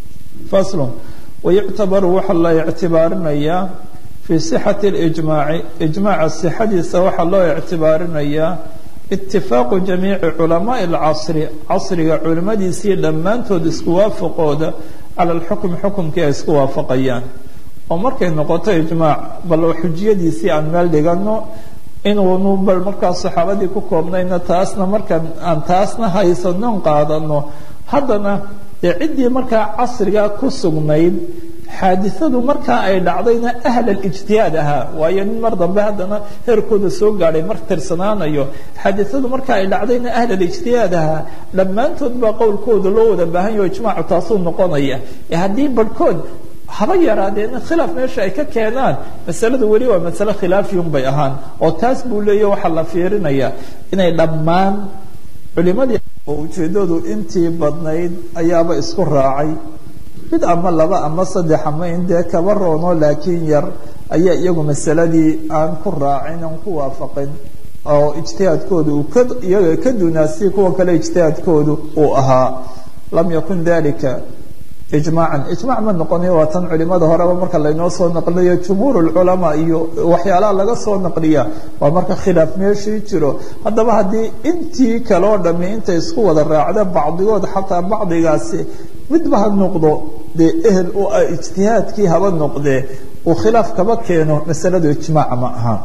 Speaker 1: faslun wayuctabaru waxaa la ictibaarinayaa fii sixati اlijmaaci ijmaaca sixadiisa waxaa loo ictibaarinayaa itifaaqu jamiici culamaai اlcasri casriga culimadiisii dhammaantood isku waafaqooda cala alxukmi xukumkii ay isku waafaqayaan oo markay noqoto ijmaac bal xujiyadiisii aan meel dhigano inuunu bal markaas saxaabadii ku koobnayna taasna markaan aan taasna haysanon qaadano haddana dee ciddii markaa casrigaa ku sugnayd xaadisadu markaa ay dhacdayna ahl alijtihaad ahaa waayo nin mar dambe haddana heerkooda soo gaadhay mar tirsanaanayo xaadisadu markaa ay dhacdayna ahl alijtihaad ahaa dhammaantood baa qowlkooda loo wada baahan yaho ijmaacu taasuu noqonaya ee haddii barhkood haba yaraadeena khilaaf meesha ay ka keenaan masaladu weli waa masale khilaafiyun bay ahaan oo taas buu leeya waxaa la fiirinayaa inay dhammaan culimadii oo ujeeddadu intii badnayd ayaaba isku raacay mid ama laba ama saddex ama in dee kaba roono laakiin yar ayaa iyagu masaladii aan ku raacin aan ku waafaqin oo ijtihaadkooda uu ka iyaga ka dunaasi kuwa kale ijtihaadkoodu uu ahaa lam yakun dalika ijmaacan ijmac ma noqonayo waa tan culimada horeba marka laynoo soo naqliyo jumhuur lculamaa iyo waxyaalaha laga soo naqliya waa marka khilaaf meeshii jiro haddaba haddii intii kaloo dhami intay isku wada raacda bacdigood xataa bacdigaasi midba ha noqdo dee ehel u ah ijtihaadkii haba noqdee uu khilaaf kaba keeno masaladu ijmaac ma aha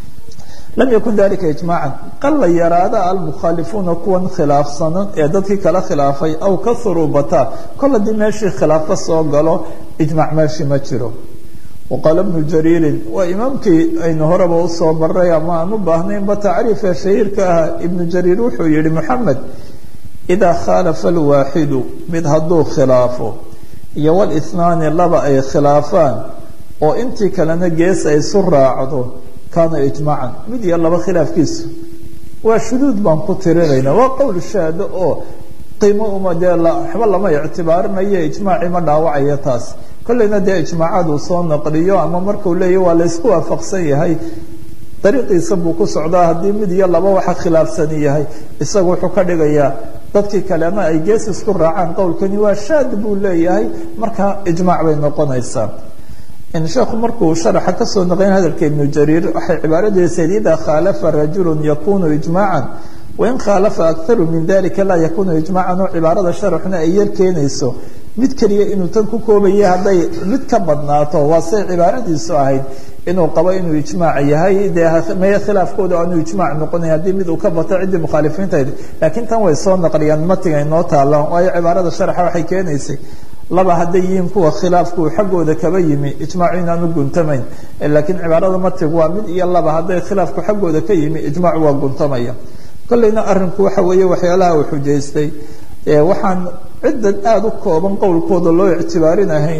Speaker 1: lam yakun dalika ijmaacan qalla yaraada almukhaalifuuna kuwan khilaafsanan ee dadkii kala khilaafay aw kaharuu bataa kol haddii meeshii khilaafo soo galo ijmaac meeshii ma jiro waqaala bnu jariirin waa imaamkii aynu horeba usoo maray ama aan u baahnaynba tacriifee shahiirka ah ibnu jariir wuxuu yihi moxamed idaa khaalafa alwaaxidu mid hadduu khilaafo iyo walisnaani laba ay khilaafaan oo intii kalena gees ay isu raacdo kaana ijmaacan mid iyo laba khilaafkiisu waa shuduud baan ku tirinayna waa qowl shaado oo qiimo uma dee waxba lama ictibaarinayo ijmaacii ma dhaawacaya taas kolleyna dee ijmaacadu soo naqliyo ama markuu leeyahy waa laysku waafaqsan yahay dariiqiisa buu ku socdaa haddii mid iyo laba waxa khilaafsani yahay isagu wuxuu ka dhigayaa dadkii kalena ay gees isku raacaan qowlkani waa shaad buu leeyahay marka ijmaac bay noqonaysaa sheekhu markuu sharaxa kasoo naqlin hadalka ibnu jariir waxay cibaaradiisayd idaa khaalafa rajulu yakunu ijmaacan wain khaalafa akaru min dalika laa yakunu ijmaacan oo cibaarada sharaxuna ay yar keenayso mid keliya inuu tan ku koobaya hadday mid ka badnaato waa say cibaaradiisu ahayd inuu qabo inuu ijmaac yahay dee meye khilaafkooda aanu ijmaac noqonay haddii mid uu ka bato ciddii mukhaalifiintayd laakiin tan way soo naqliyaan matiga inoo taalla waayo cibaarada sharaxa waxay keenaysay laba hadday yihiin kuwa khilaafku xaggooda kaba yimi ijmaacu inaanu guntamayn laakiin cibaarada matigu waa mid iyo laba hadday khilaafku xaggooda ka yimi ijmaacu waa guntamaya kolleyna arinku waxa weeye waxyaalaha uu xujaystay waxaan ciddan aada u kooban qowlkooda loo ictibaarinahayn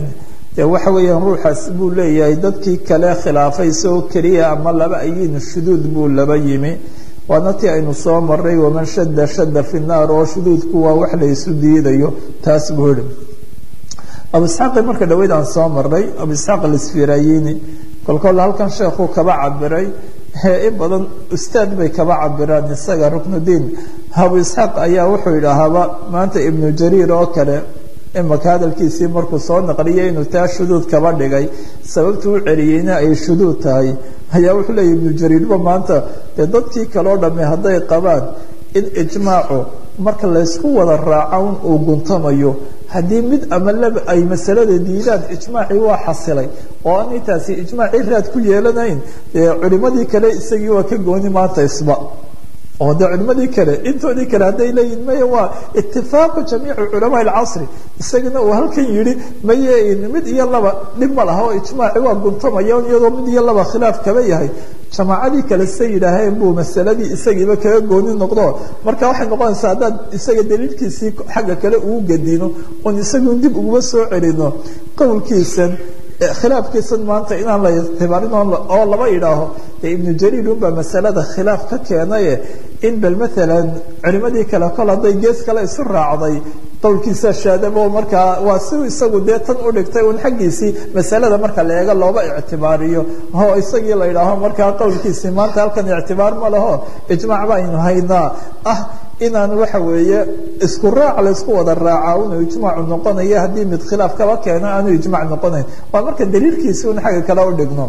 Speaker 1: dee waxa weeyaan ruuxaas buu leeyahay dadkii kale khilaafay isagoo keliya ama laba ayin shuduud buu laba yimi waana tii aynu soo maray waman shada shada fi naar oo shuduudku waa wax la isu diidayo taas buu yihi abu isxaaqi marka dhaweyd aan soo maray abu isxaaq alisfirayini kolkol halkan sheekuu kaba cabiray in badan ustaad bay kaba cabiraan isaga ruknudiin abu isxaaq ayaa wuxuu yidhaahaaba maanta ibnu jariir oo kale imaka hadalkiisii markuu soo naqliyay inuu taa shuduud kaba dhigay sababtu u celiyeyna ay shuduud tahay ayaa wuxuu leeyahy ibnu jariirba maanta dee dadkii kaleo dhamme hadday qabaan in ijmaacu marka laysku wada raacan uu guntamayo haddii mid ama laba ay masalada diidaan ijmaacii waa xasilay oo aan intaasi ijmaacii raad ku yeelanayn dee culimadii kale isagii waa ka gooni maanta isba oo de culimadii kale intoodii kale hadday leeyihin maya waa itifaaqu jamiici culamaa alcasri isagana uu halkan yihi maye mid iyo laba dhib ma laha oo ijmaaci waa guntamaya iyadoo mid iyo laba khilaaf kaba yahay jamaacadii kale say yidhaaheen buu masaladii isagiiba kaga gooni noqdo marka waxay noqonaysaa haddaad isaga daliilkiisii xagga kale ugu gadino oon isagun dib uguma soo celino qowlkiisan khilaafkiisan maanta inaan la ictibaarin oo laba idhaaho dee ibnu jariir unbaa masalada khilaaf ka keenaye in bal maalan culimadii kale kol hadday gees kale isu raacday qowlkiisa shaadabo markaa waa si isagu dee tan u dhigtay un xaggiisii masalada marka la eego looba ictibaariyo oo isagii la idhaaho markaa qowlkiisii maanta halkan ictibaar ma laho ijmaac baynu haynaa ah inaan waxa weeye isku raac laysku wada raaca inuu ijmaacu noqonayo haddii mid khilaaf kaba keeno aanu ijmac noqonayn waa marka daliilkiisi un xagga kale u dhigno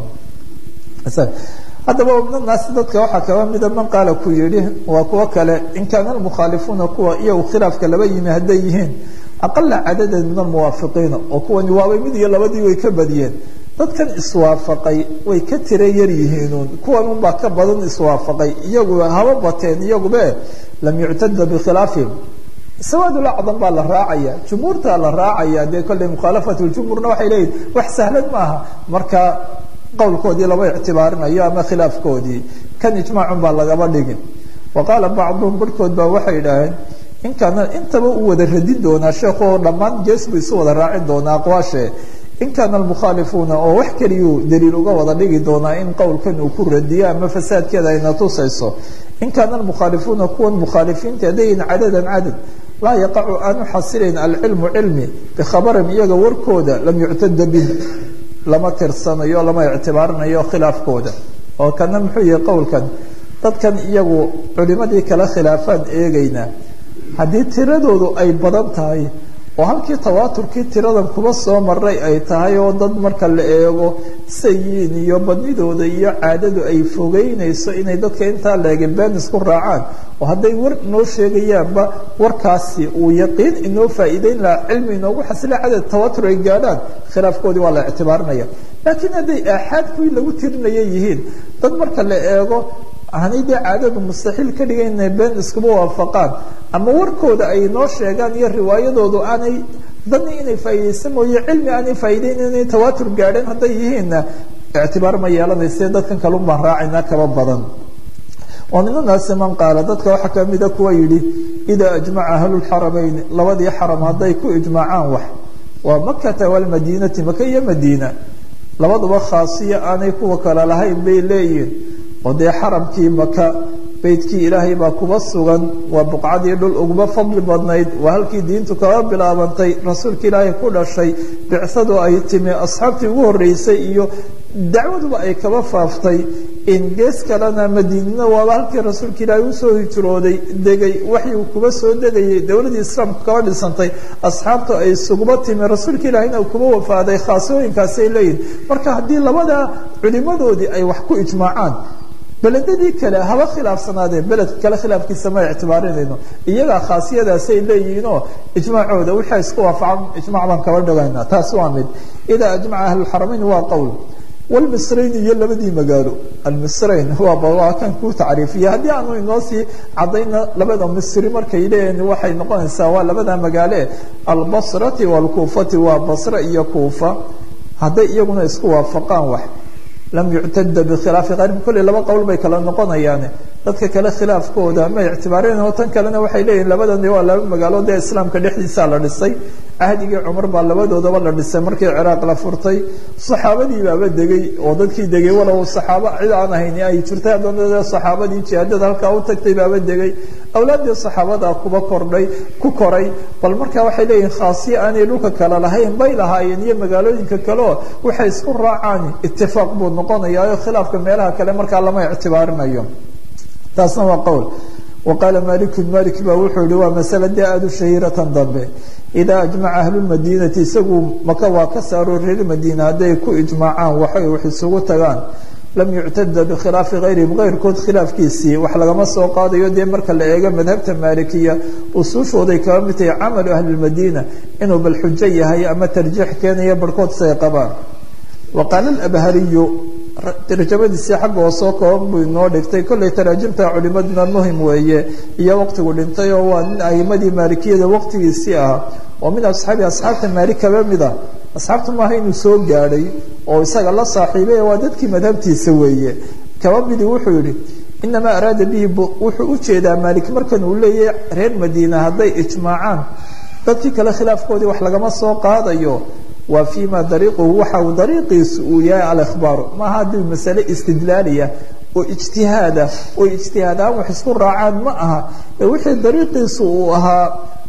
Speaker 1: haddaba minanaasi dadka waxaa kaba mida man qaala ku yihi waa kuwo kale in kaana almukhaalifuuna kuwa iyagu khilaafka laba yimi hadday yihiin aqala cadadan min almuwaafiqiina oo kuwani waabay mid iyo labadii way ka badiyeen dadkan iswaafaqay way ka tira yar yihiinuun kuwan unbaa ka badan iswaafaqay iyagu haba bateen iyagube lam yuctada bikhilaafihim sawaadul acdam baa la raacaya jumhuurtaa la raacaya dee kolley mukhaalafatu ljumhuurna waxay leeyihin wax sahlan maaha marka qowlkoodii lama ictibaarinayo ama khilaafkoodii kan ijmaacun baa lagaba dhigin wa qaala bacduhum barhkood baa waxay idhaaheen in kaana intaba u wada radin doonaa sheekhu oo dhammaan gees buu isu wada raacin doonaa aqwaashe in kaana almukhaalifuuna oo wax keliyuu daliil uga wada dhigi doonaa in qowlkan uu ku radiyo ama fasaadkeeda ayna tusayso in kaana almukhaalifuuna kuwan mukhaalifiinta haddayin cadadan cadad laa yaqacu aanu xasilayn alcilmu cilmi bikhabarin iyaga warkooda lam yuctada bih lama tirsanayo lama ictibaarinayo khilaafkooda oo kana muxuu yihi qowlkan dadkan iyagu culimadii kala khilaafaan eegaynaa haddii tiradoodu ay badan tahay oo halkii tawaaturkii tiradan kuba soo maray ay tahay oo dad marka la eego sayiin iyo badnidooda iyo caadadu ay fogeynayso inay dadka intaa leegin been isku raacaan oo hadday war inoo sheegayaanba warkaasi uu yaqiin inoo faa'iideyn lahaa cilmi inoogu xasila cadad tawatur ay gaadhaan khilaafkoodii waa la ictibaarinaya laakiin hadday aaxaad kuwii lagu tirinaya yihiin dad marka la eego aanay dee caadadu mustaxiil ka dhigan inay been iskuma waafaqaan ama warkooda ay noo sheegaan iyo riwaayadoodu aanay dani inay faa'iidaysa mooye cilmi aanay faa'iideyn inay tawaatur gaadheen hadday yihiinna ictibaar ma yeelanayse dadkan kalun baan raacayna kaba badan wa min annaasi man qaala dadka waxaa kamida kuwa yidhi idaa ajmaca ahlulxarameyn labadii xaram hadday ku ijmaacaan wax waa makata walmadiinati maka iyo madiina labaduba khaasiya aanay kuwa kale lahayn bay leeyihin oo dee xaramkii maka beydkii ilaahay baa kuba sugan waa buqcadii dhul uguma fadli badnayd waa halkii diintu kaba bilaabantay rasuulka ilaahay ku dhashay bicsadu ay timi asxaabtii ugu horreysay iyo dacwaduba ay kaba faaftay in gees kalena madiinana waaba halkii rasuulka ilaahay usoo hijrooday degay waxyuu kuba soo degayay dowladii islaamku kaba dhisantay asxaabta ay isuguba timi rasuulka ilaahayna uu kuba wafaaday khaasooyinkaasay leeyihin marka haddii labada culimadoodii ay wax ku ijmaacaan beledadii kale haba khilaafsanaadeen beledka kale khilaafkiisa ma ictibaarinayno iyagaa khaasiyadaasay leeyihiinoo ijmaacooda wixii isku waafaqan ijmac baan kaba dhigayna taas waa mid idaa ajmaca ahlulxaramayn waa qowl wlmisrayn iyo labadii magaalo almisrayn waa kan ku tacriifiya haddii aanu inoo sii cadayna labada misri markay leeyihin waxay noqonaysaa waa labada magaale albasrati waalkuufati waa basre iyo kuufa hadday iyaguna isku waafaqaan wax lam yuctada bikhilaafi kayrihim kolley laba qowl bay kala noqonayaan dadka kale khilaafkooda ma ictibaareen oo tan kalena waxay leeyihin labadan waa laba magaalo dee islaamka dhexdiisaa la dhisay cahdigii cumar baa labadoodaba la dhisay markii ciraaq la furtay saxaabadii baaba degay oo dadkii degay walow saxaabo cid aan ahayn ay jirtay haddana saxaabadii jihaadada halkaa u tagtay baaba degay awlaaddii saxaabada kuba kordhay ku koray bal marka waxay leeyihin khaasiya aanay dhulka kale lahayn bay lahaayeen iyo magaalooyinka kaleo waxay isku raacaan itifaaq buu noqonayaa oo khilaafka meelaha kale markaa lama ictibaarinayo taasna waa qowl wa qaala malikun malik baa wuxuu yihi waa masale dee aada u shahiiratan dambe idaa ajmaca ahlulmadiinati isagu maka waa ka saaro reer madiina hadday ku ijmaacaan waxay wax isugu tagaan lam yuctada bikhilaafi hayrihim hayrkood khilaafkiisii wax lagama soo qaadayo dee marka la eego madhabta maalikiya usuushooday kaba mid tahay camalu ahlilmadiina inuu bal xujo yahay ama tarjiix keenaya barhkood say qabaan wa qaala alabhariyu tarjamadiisii xagga oo soo kooban buu inoo dhigtay kollay taraajimta culimaduna muhim weeye iyo waqtigu dhintay oo waa nin a'imadii maalikiyada waqtigiisii ah oo min asxaabi asxaabta maalik kaba mid a asxaabta maaha inuu soo gaadhay oo isaga la saaxiibay waa dadkii madhabtiisa weeye kaba midi wuxuu yihi inamaa araada bihi wuxuu u jeedaa maalik markan uu leeyahay reer madiina hadday ijmaacaan dadkii kale khilaafkoodii wax lagama soo qaadayo waa fima dariiquhu waxa uu dariiqiisu uu yahay alikhbaaru maaha haddii masale istidlaaliya oo ijtihaada oo ijtihaadaan wax isku raacaan ma aha ee wixii dariiqiisu uu ahaa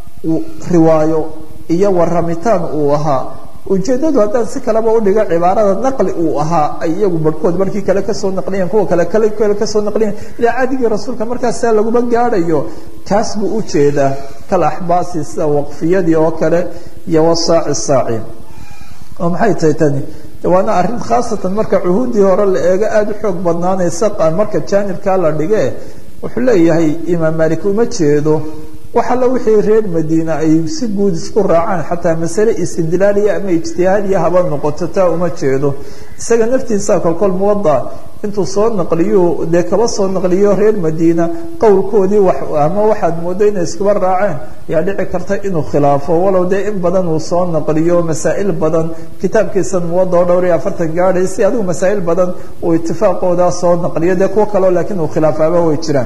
Speaker 1: riwaayo iyo waramitaan uu ahaa ujeedadu haddaan si kaleba udhiga cibaarada naqli uu ahaa ay iyagu barhkood markii kale kasoo naqliyan kuwa kale kale kale kasoo naqliyan ilaa cadigii rasuulka markaasaa laguma gaadhayo kaas buu ujeedaa kal axbaasi sida waqfiyadii oo kale iyo wasaaci saaci oo maxay tahay tani waana arrin khaasatan marka cuhuuddii hore la eego aada u xoog badnaanaysa marka jaanibkaa la dhige wuxuu leeyahay imaam maalik uma jeedo wax alla wixii reer madiina ay si guud isku raacaan xataa masale istidlaaliya ama ijtihaadiya haba noqoto taa uma jeedo isaga naftiisa kolkol muwada intuu soo naqliyo dee kaba soo naqliyo reer madiina qowlkoodii wax ama waxaad moodo inay iskuba raaceen ayaa dhici karta inuu khilaafo walow dee in badan uu soo naqliyo masaa'il badan kitaabkiisan muwada oo dhowr iyo afartan gaadhay si adigu masaa'il badan uu itifaaqoodaa soo naqliyo dee kuwo kaleo laakiin uu khilaafaaba way jiraan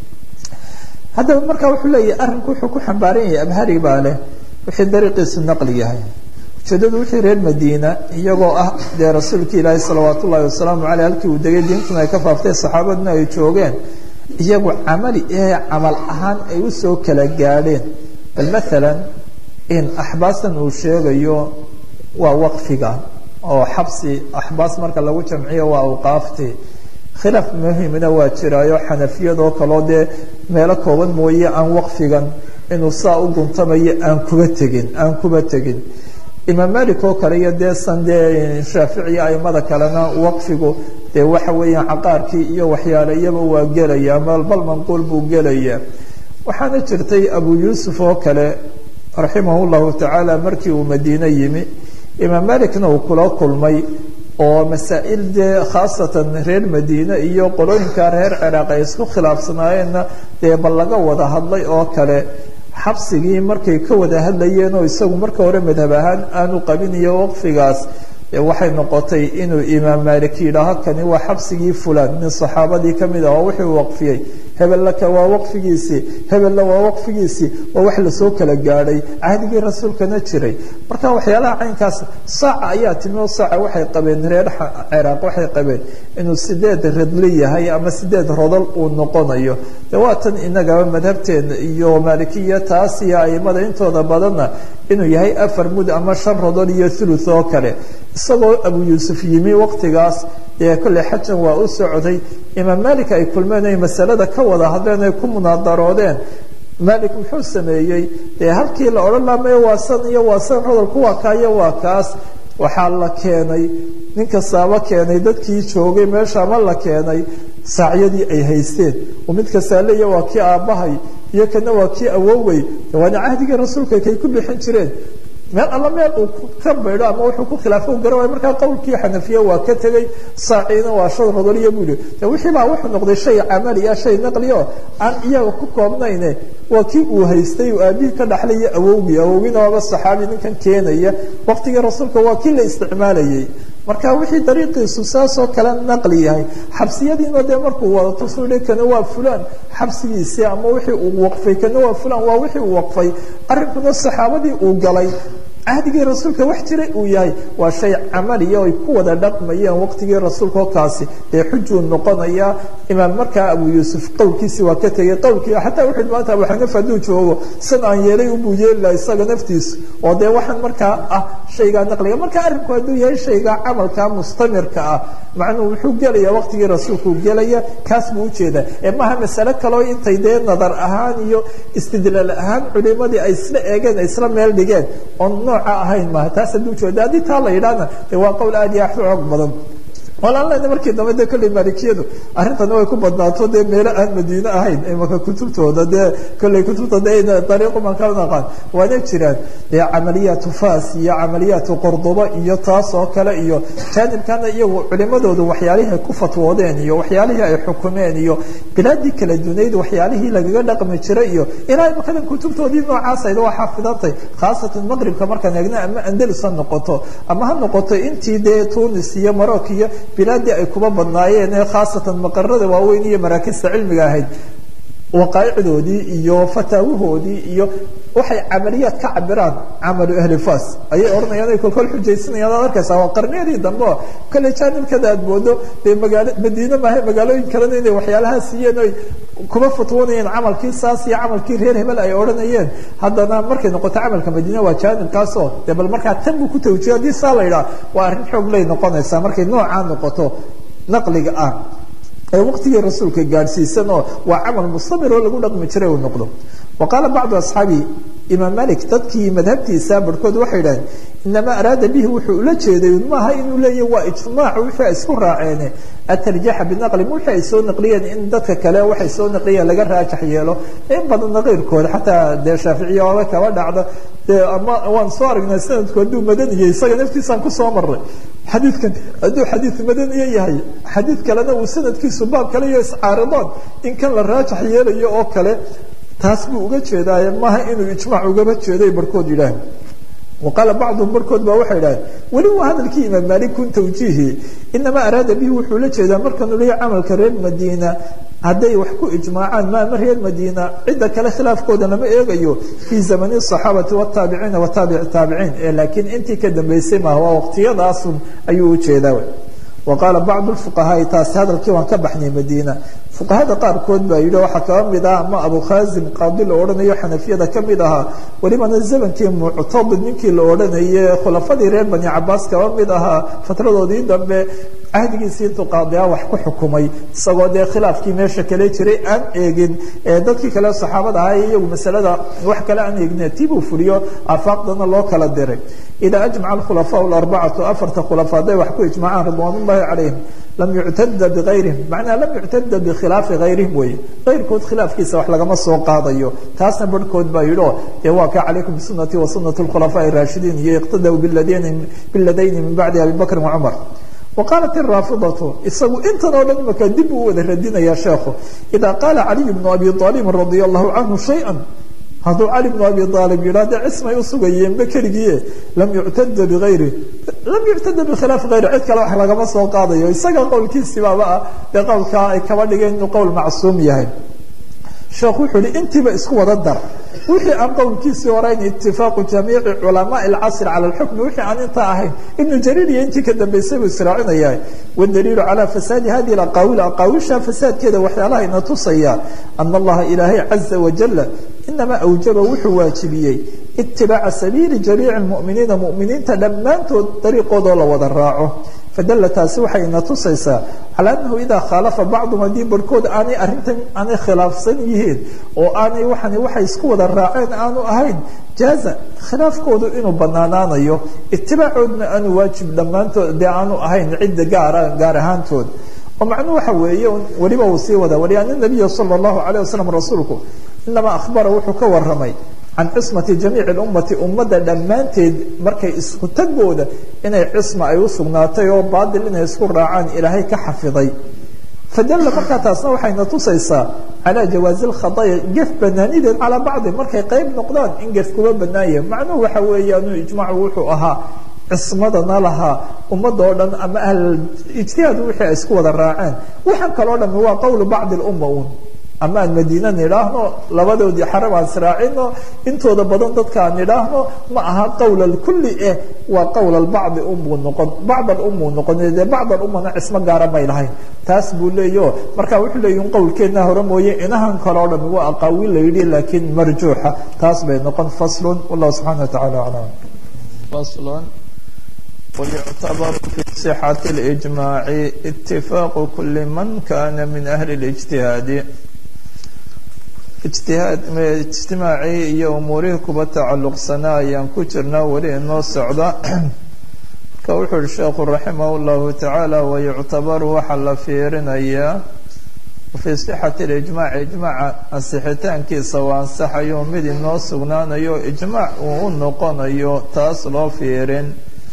Speaker 1: haddaba marka wuxuu leeyahay arrinku wuxuu ku xambaaran yahay abhari baa leh wixii dariiqiisu naqli yahay ujeedadu wixii reer madiina iyagoo ah dee rasuulki ilaahi salawaat ullahi wasalaamu caleyh halkii uu degay diintuna ay ka faaftay saxaabaduna ay joogeen iyagu camali ee camal ahaan ay usoo kala gaadheen bal maalan in axbaastan uu sheegayo waa waqfiga oo xabsi axbaas marka lagu jamciyo waa awqaafti khilaaf muhimna waa jiraayo xanafiyadoo kaloo dee meelo kooban mooye aan waqfigan inuu saa u guntamayo aan kuba tegin aan kuba tegin imaam malik oo kale iyo dee san dee shaaficiya aimada kalena waqfigu dee waxa weeyaan caqaarkii iyo waxyaale iyaba waa gelaya bal manquul buu gelaya waxaana jirtay abu yuusuf oo kale raximah llahu tacaala markii uu madiine yimi imaam malikna uu kula kulmay oo masaa'il dee khaasatan reer madiine iyo qolooyinka reer ciraaq ay isku khilaafsanaayeenna dee bal laga wada hadlay oo kale xabsigii markay ka wada hadlayeen oo isagu marka hore madhab ahaan aanu qabin iyo waqfigaas waxay noqotay inuu imaam malik yidhaaho kani waa xabsigii fulan nin saxaabadii kamid ah oo wuxuu waqfiyey hebellaka waa waqfigiisii hebella waa waqfigiisii waa wax lasoo kala gaadhay cahdigii rasuulkana jiray marka waxyaalaha caynkaas saaca ayaa timi oo saaca waxay qabeen reer ciraaq waxay qabeen inuu sideed radli yahay ama sideed rodol uu noqonayo de waa tan inagaba madhabteena iyo maalikiya taas iyo aimada intooda badanna inuu yahay afar mud ama shan rodol iyo thuluth oo kale isagoo abu yuusuf yimi waqtigaas dee kolley xajan waa u socday imaam malik ay kulmeen ay masalada ka wada hadleen ay ku munaadaroodeen malik muxuu sameeyey dee halkii la odhan laha maya waa san iyo waa san rodolku waa kaayo waa kaas waxaa la keenay nin kastaaba keenay dadkii joogay meesha ama la keenay saacyadii ay haysteen oo mid kastaa leeya waa kii aabbahay iyo kana waa kii awowey waana cahdigii rasuulka kay ku bixin jireen meel alla meel uu ka baydho ama wuxuu ku khilaafo u garan waay markaa qowlkii xanafiya waa ka tegey saaciina waa shan rodoliya buu yihi de wixii baa wuxuu noqday shay camaliya shay naqliyo aan iyaga ku koobnayne waa kii uu haystay uu aabihii ka dhaxlaya awowgii awowgiina waaba saxaabi ninkan keenaya waqtigii rasuulka waa kii la isticmaalayay marka wixii dariiqiisu saasoo kale naqli yahay xabsiyadiina dee markuu wada tusuhi kana waa fulaan xabsigiisii ama wixii uu waqfay kana waa fulaan waa wixii uu waqfay arrinkuna saxaabadii uu galay cahdigii rasuulka wax jiray uu yahay waa shay camaliya ay ku wada dhaqmayeen waqtigii rasuulka oo kaasi dee xujuu noqonaya imaam markaa abu yuusuf qowlkiisii waa ka tegey qowlkii xataa wuxuu maanta abu xaniifa hadduu joogo san aan yeelay ubuu yeeli laha isaga naftiisu oo dee waxaan markaa ah shaygaa naqliga marka arrinku hadduu yahay shaygaa camalka mustamirka ah macnuhu wuxuu gelaya waqtigii rasuulkuu gelaya kaas buu ujeedaa ee maaha masale kaloo intay dee nadar ahaan iyo istidlaal ahaan culimadii ay isla eegeen ay isla meel dhigeen oon nooca ahayn maaha taas hadduu jeeda haddii taa la yidhaahna dee waa qowl aad iyo aad u xoog badan walaan lena markii dambe de kolley maalikiyadu arrintani way ku badnaato dee meelo aan madiine ahayn imaka kutubtooda dee kolley kutubta de dariiqu man kala naqaan waana jiraan dee camaliyaatu fas iyo camaliyaatu qordoba iyo taas oo kale iyo jaanibkana iyagu culimadoodu waxyaalihii ay ku fatwoodeen iyo waxyaalihii ay xukumeen iyo bilaadii kala dunayd waxyaalihii lagaga dhaqmi jiray iyo ilaa imakadan kutubtoodii noocaasayda waa xaafidantay khaasatan maqribka markaan eegna ama andalus ha noqoto ama ha noqoto intii dee tunis iyo marok iyo bilaadii ay kuba badnaayeen ee khaasatan maqarada waaweyn iyo maraakista cilmiga ahayd waqaaicdoodii iyo fataawahoodii iyo waxay camaliyaad ka cabiraan camalu ahli fas ayay odhanayaan ay kolkol xujaysanayaan ad arkaysaa waa qarniyadii dambe oo kale jaanibkada aad moodo dee magaalo madiine maaha magaalooyin kalena inay waxyaalaha siiyeen oy kuba fatwoonayeen camalkii saas iyo camalkii reer hebel ay odhanayeen haddana markay noqoto camalka madiine waa jaanibkaasoo dee bal markaa tan buu ku tawjiyo haddii saa la yidhaha waa arrin xoog lay noqonaysaa markay noocaa noqoto naqliga ah ee waqtigii rasuulka gaadhsiisan oo waa camal mustamir oo lagu dhaqmi jiray uu noqdo wa qaala bacdu asxaabi imaam malik dadkii madhabtiisa barhkood waxay idhaheen inamaa araada bihi wuxuu ula jeeday maaha inuu leeyahy waa ijtimaac wixii ay isku raaceene atarjaxa binaqli wixii ay soo naqliyeen in dadka kale waxay soo naqliyeen laga raajax yeelo in badanna keyrkooda xataa dee shaaficiya oga kaba dhacda dee ama waan soo aragnay sanadku hadduu madaniya isaga naftiisaan kusoo maray xadiidkan hadduu xadiid madaniye yahay xadiid kalena uu sanadkiisu baab kale iyo iscaaridaan in kan la raajax yeelayo oo kale taas buu uga jeedaaye maaha inuu ijmaac ugaba jeeday barhkood yidhaah waqaala bacduhum barhkood baa waxay idhahdeen weli waa hadalkii imaam maalik kun tawjiihi inamaa araada bihi wuxuu la jeedaa markanuu leeyahy camalka reer madiina hadday wax ku ijmaacaan maama reer madiina cidda kale khilaafkooda lama eegayo fii zamani asaxaabati wataabiciina wataabici taabiciin ee laakiin intii ka dambeysay maaha waa waqtiyadaasun ayuu ujeedaa wa qaala bacdu fuqahaai taasi hadalkii waan ka baxnay madiina fuqahada qaarkood baa yidhi waxaa kaba mid ah ama abu khazim qaadi la odhanayo xanafiyada ka mid ahaa welibana zamankii muctadid ninkii la odhanaye khulafadii reer bani cabaas kaba mid ahaa fatradoodii dambe cahdigiisii intuu qaadiya wax ku xukumay isagoo dee khilaafkii meesha kale jiray aan eegin dadkii kale saxaabada ahaa iyagu masalada wax kale aan eegin tibuu fuliyo aafaaqdana loo kala diray idaa ajmaca alkhulafaa alarbacatu afarta khulafa hadday wax ku ijmacaan ridwaan ullahi calayhim lam yuctada biayrihim macnaa lam yuctada bikhilaafi hayrihim weye kayrkood khilaafkiisa wax lagama soo qaadayo taasna barhkood baa yidhi o dee waa ka calaykum bisunati wa sunati alkhulafaaءi raashidiin iyo iqtadaw biladayni min bacdi abi bakrin wacumar waqaalat iraafidatu isagu intan oo dhan imaka dib uu wada radinaya sheekhu idaa qaala caliy bnu abi aalibin radia allahu canhu shaya hadduu cali bnu abi aalib yidhah dee cismay usugayeenba keligiie lam yuctada biayri lam yuctada bikhilaafi hayri cid kale wax lagama soo qaadayo isaga qowlkiisibaaba ah dee qowlkaa ay kaba dhigeen inuu qowl macsuum yahay sheekhu wuxuu ihi intiiba isku wada dar wixii aan qowlkiisii horeyn itifaaqu jamiici culamaa اlcasr cala اlxukmi wixii aan intaa ahayn ibnu jariir iyo intii ka dambeysay buu israacinaya wadaliilu calaa fasaadi hadihi aqaawil aqaawisha fasaadkeeda waxyaalaha ina tusaya ana allaha ilaahay caza wajala inamaa awjaba wuxuu waajibiyey itibaaca sabiili jamiici muminiina muminiinta dhammaantood dariiqoodoo la wada raaco fadalla taasi waxay ina tusaysaa calaa annahu idaa khaalafa bacdum haddii barhkood aanay arrintan aanay khilaafsan yihiin oo aanay waxani waxay isku wada raaceen aanu ahayn jaaza khilaafkoodu inuu banaanaanayo itibaacoodna aanu waajib dhammaantood dee aanu ahayn cidda gaara gaar ahaantood oo macnuhu waxa weeye weliba uu sii wada wali ana nabiya sala allahu calayh wasalam rasuulku inamaa akhbara wuxuu ka warramay can cismati jamiici ummati ummadda dhammaanteed markay isku tagooda inay cisma ay u sugnaatay oo baadil inay isku raacaan ilaahay ka xafiday fadalla markaa taasna waxayna tusaysaa calaa jawaazi lkhadaya gef banaanideed calaa bacdi markay qayb noqdaan in gef kuba banaanya macnuhu waxa weeyaanu ijmaacu wuxuu ahaa cismadana lahaa ummadda oo dhan ama ahl ijtihaad wixii ay isku wada raaceen waxaan kaloo dhami waa qowlu bacdi lumma un ama aan madiina nidhaahno labadoodii xarab aan israacino intooda badan dadka aan nidhaahno ma aha qowl alkulli eh waa qowl albacdi unbuu noqon bacd alumuu noqon dee bacd alummana cismo gaara may lahayn taas buu leeyaho marka wuxuu leeyahi qowlkeedna hore mooye inahan kale o dhami waa aqaawiil la yidhi laakiin marjuuxa taas bay noqon faslun wallahu subxana wa tacala aclam
Speaker 2: فصل ويعتبر في صحة الإجماع اتفاق كل من كان من أهل الاجتهاد اجتهاد اجتماعي iyo umuurihii kuba tacalluqsanaa ayaan ku jirnaa weli inoo socda ka wuxuu uhi sheekhu raximah اllahu tacaala wayuctabaru waxaa la fiirinayaa fii sixati اlijmaac ijmaaca ansixitaankiisa waa ansaxayo mid inoo sugnaanayo ijmaac uu u noqonayo taas loo fiirin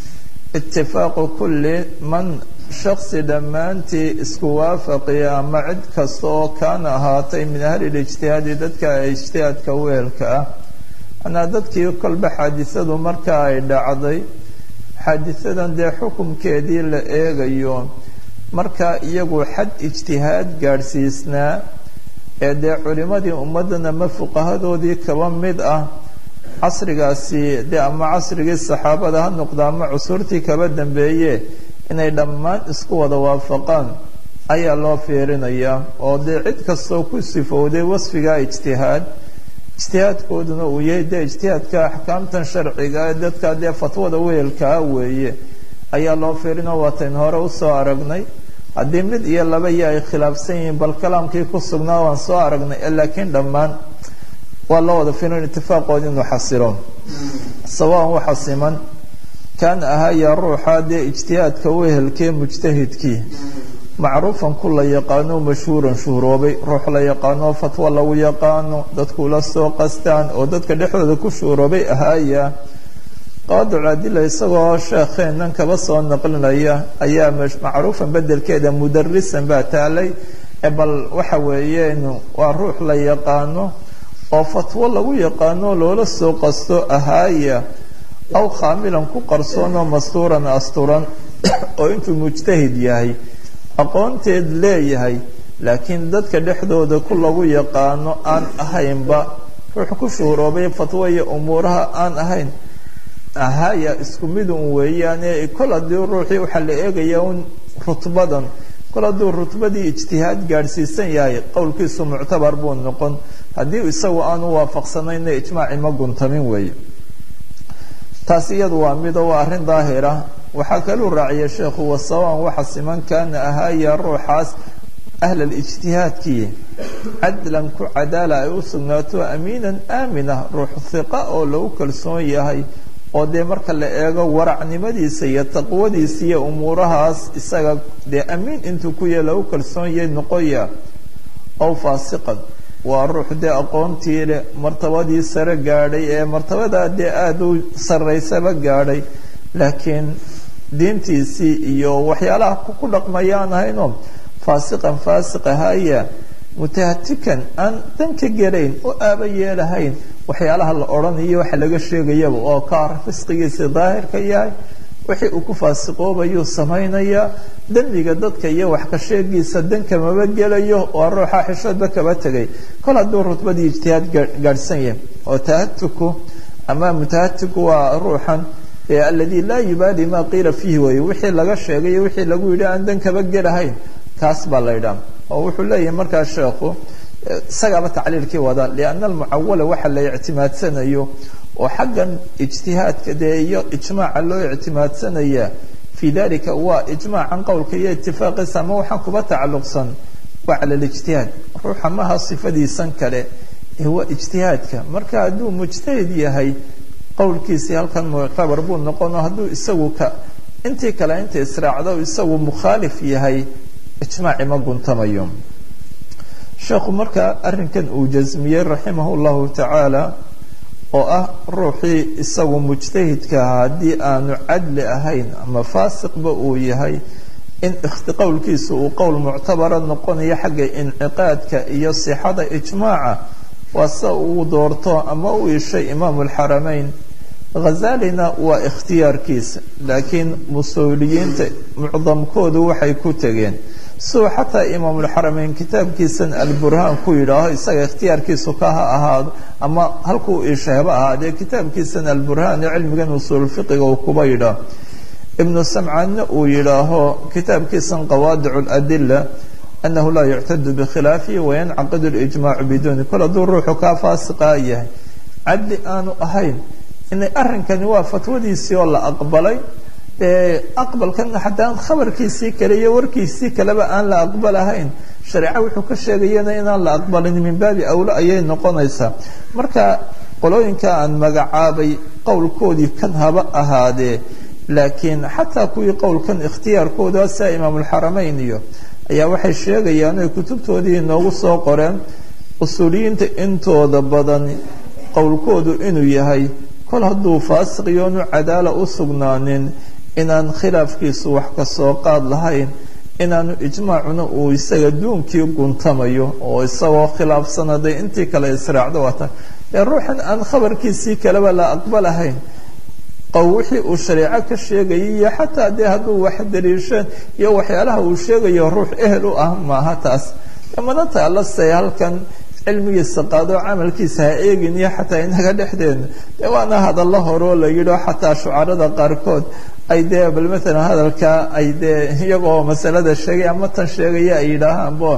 Speaker 2: itifaaqu kulli man shaksi dhammaantii isku waafaqiya ama cid kasta oo kaana ahaatay min ahli lijtihaadi dadka ijtihaadka weelka ah manaa dadkii kolba xaadisadu marka ay dhacday xaadisadan dee xukumkeedii la eegayo marka iyagu xad ijtihaad gaadhsiisnaa ee dee culimadii ummaddan ama fuqahadoodii kaba mid ah casrigaasi dee ama casrigii saxaabada ha noqda ama cusurtii kaba dambeeye inay dhammaan isku wada waafaqaan ayaa loo fiirinayaa oo dee cid kastoo ku sifowday wasfiga ijtihaad ijtihaadkooduna uu yahay dee ijtihaadka axkaamtan sharciga ee dadka dee fatwada weelkaa weeye ayaa loo fiirinoo waatayn hore usoo aragnay haddii mid iyo laba iyo ay khilaafsan yihiin bal kalaamkii ku sugnaa waan soo aragnay laakiin dhammaan waa loo wada fiirin itifaaqoodi inuu xasilo sawaan waxa siman kaana ahaaya ruuxa dee ijtihaadka wehelkee mujtahidkii macruufan ku la yaqaano mashhuuran shuhuroobay ruux la yaqaano fatwo lagu yaqaano dadkula soo qastaan oo dadka dhexdooda ku shuhuroobay ahaaya qaadicu adila isagoo sheekheennan kaba soo naqlinaya ayaa macruufan bedelkeeda mudarisan baa taalay bal waxa weeyeen waa ruux la yaqaano oo fatwo lagu yaqaano loola soo qasto ahaaya aw khaamilan ku qarsoonoo mastuuran asturan oo intuu mujtahid yahay aqoonteed leeyahay laakiin dadka dhexdooda ku lagu yaqaano aan ahaynba ruux ku shuhuroobay fatwo iyo umuuraha aan ahayn ahaya isku mid un weeyaane kol haddii ruuxii waxaa la eegaya un rutbadan kol hadduu rutbadii ijtihaad gaadhsiisan yahay qowlkiisu muctabar buu noqon haddii isagu aanu waafaqsanayna ijmaaci ma guntamin weeye taas iyadu waa mido waa arrin daahira waxaa kaluu raaciya sheekhu wasawaan waxa siman kaana ahaaya ruuxaas ahlal ijtihaadkii cadlan ku cadaala ay u sugnaato amiinan aaminah ruux hiqa oo lagu kalsoon yahay oo dee marka la eego waracnimadiisa iyo taqwadiisa iyo umuurahaas isaga dee amiin intuu ku yahay lagu kalsoon yahay noqoya ow faasiqan waa ruux dee aqoontii leh martabadii sare gaadhay ee martabadaa dee aada u sarraysaba gaadhay laakiin diintiisii iyo waxyaalaha ku dhaqmayaan ahayno faasiqan faasiq ahaya mutahatikan aan danka gelayn oo aaba yeelahayn waxyaalaha la odhanayo waxa laga sheegayaba oo kaar fisqigiisa daahirka yahay wixii uu ku faasiqoobayuu samaynayaa dembiga dadka iyo wax ka sheegiisa danka maba gelayo waa ruuxa xishoodba kaba tegay kol hadduu rutbadii ijtihaad gaadhsan yahay oo tahatuku ama mutahatiku waa ruuxan aladi laa yubaali ma qiila fiihi wey wixii laga sheegay wixii lagu yidhi aan dan kaba gelahayn kaas baa la ydhaha oo wuxuu leeyahay markaa sheekhu isagaaba tacliilkii wada lianna almucawala waxa la ictimaadsanayo oo xaggan ijtihaadka dee iyo ijmaaca loo ictimaadsanaya fii dalika waa ijmaacan qowlka iyo itifaaqiisa ama waxaan kuba tacalluqsan waa cala lijtihaad ruuxa maha sifadiisan kale ee waa ijtihaadka marka hadduu mujtahid yahay qowlkiisii halkan muctabar buu noqono hadduu isagu ka intii kale inta israacdo isagu mukhaalif yahay ijmaaci ma guntamayo sheekhu markaa arrinkan uu jasmiyey raximah llahu tacaala oo ah ruuxii isagu mujtahidka ahaa haddii aanu cadli ahayn ama faasiqba uu yahay in qowlkiisu uu qowl muctabara noqonayo xagga inciqaadka iyo sixada ijmaaca waa sida uu doorto ama u ishay imaamu alxarameyn khazalina waa ikhtiyaarkiisa laakiin musuuliyiinta mucdamkoodu waxay ku tegeen suu xataa imaamulxarameyn kitaabkiisan alburhaan ku yidhaaho isaga ikhtiyaarkiisu ka ha ahaado ama halkuu isheeba ahaadee kitaabkiisan alburhaan ee cilmigan usuulfiqiga uu kuba yidhaaho ibnu samcaanna uu yidhaaho kitaabkiisan qawaadic ladila anahu laa yuctadu bikhilaafihi wayancaqidu lijmaacu biduuni kol hadduu ruuxu kaa faasiqaa yahay cadli aanu ahayn inay arrinkani waa fatwadiisii oo la aqbalay aqbalkana haddaan khabarkiisii kale iyo warkiisii kaleba aan la aqbalahayn shareeco wuxuu ka sheegayana inaan la aqbalin min baabi awlo ayay noqonaysaa marka qolooyinka aan magacaabay qowlkoodii kan haba ahaadee laakiin xataa kuwii qowlkan ikhtiyaarkooda sia imaamulxarameyn iyo ayaa waxay sheegayaan oy kutubtoodii inoogu soo qoreen usuuliyiinta intooda badan qowlkoodu inuu yahay kol hadduu faasiq iyoonu cadaala u sugnaanin inaan khilaafkiisu wax ka soo qaad lahayn inaanu ijmaacuna uu isaga duunkii guntamayo oo isagoo khilaafsan hadday intii kale israacdo waata ee ruuxan aan khabarkiisii kaleba la aqbalahayn qow wixii uu shareeco ka sheegayay iyo xataa dee hadduu wax daliisheen iyo waxyaalaha uu sheegayo ruux ehel u ah maaha taas mana taala se halkan cilmigiisa qaado camalkiisa ha eegin iyo xataa inaga dhexdeena dee waana hadallo horeo la yidhio xataa shucarada qaarkood ay dee bal maalan hadalkaa ay dee iyagoo masalada sheegay ama tan sheegaya ay yidhaahaan bon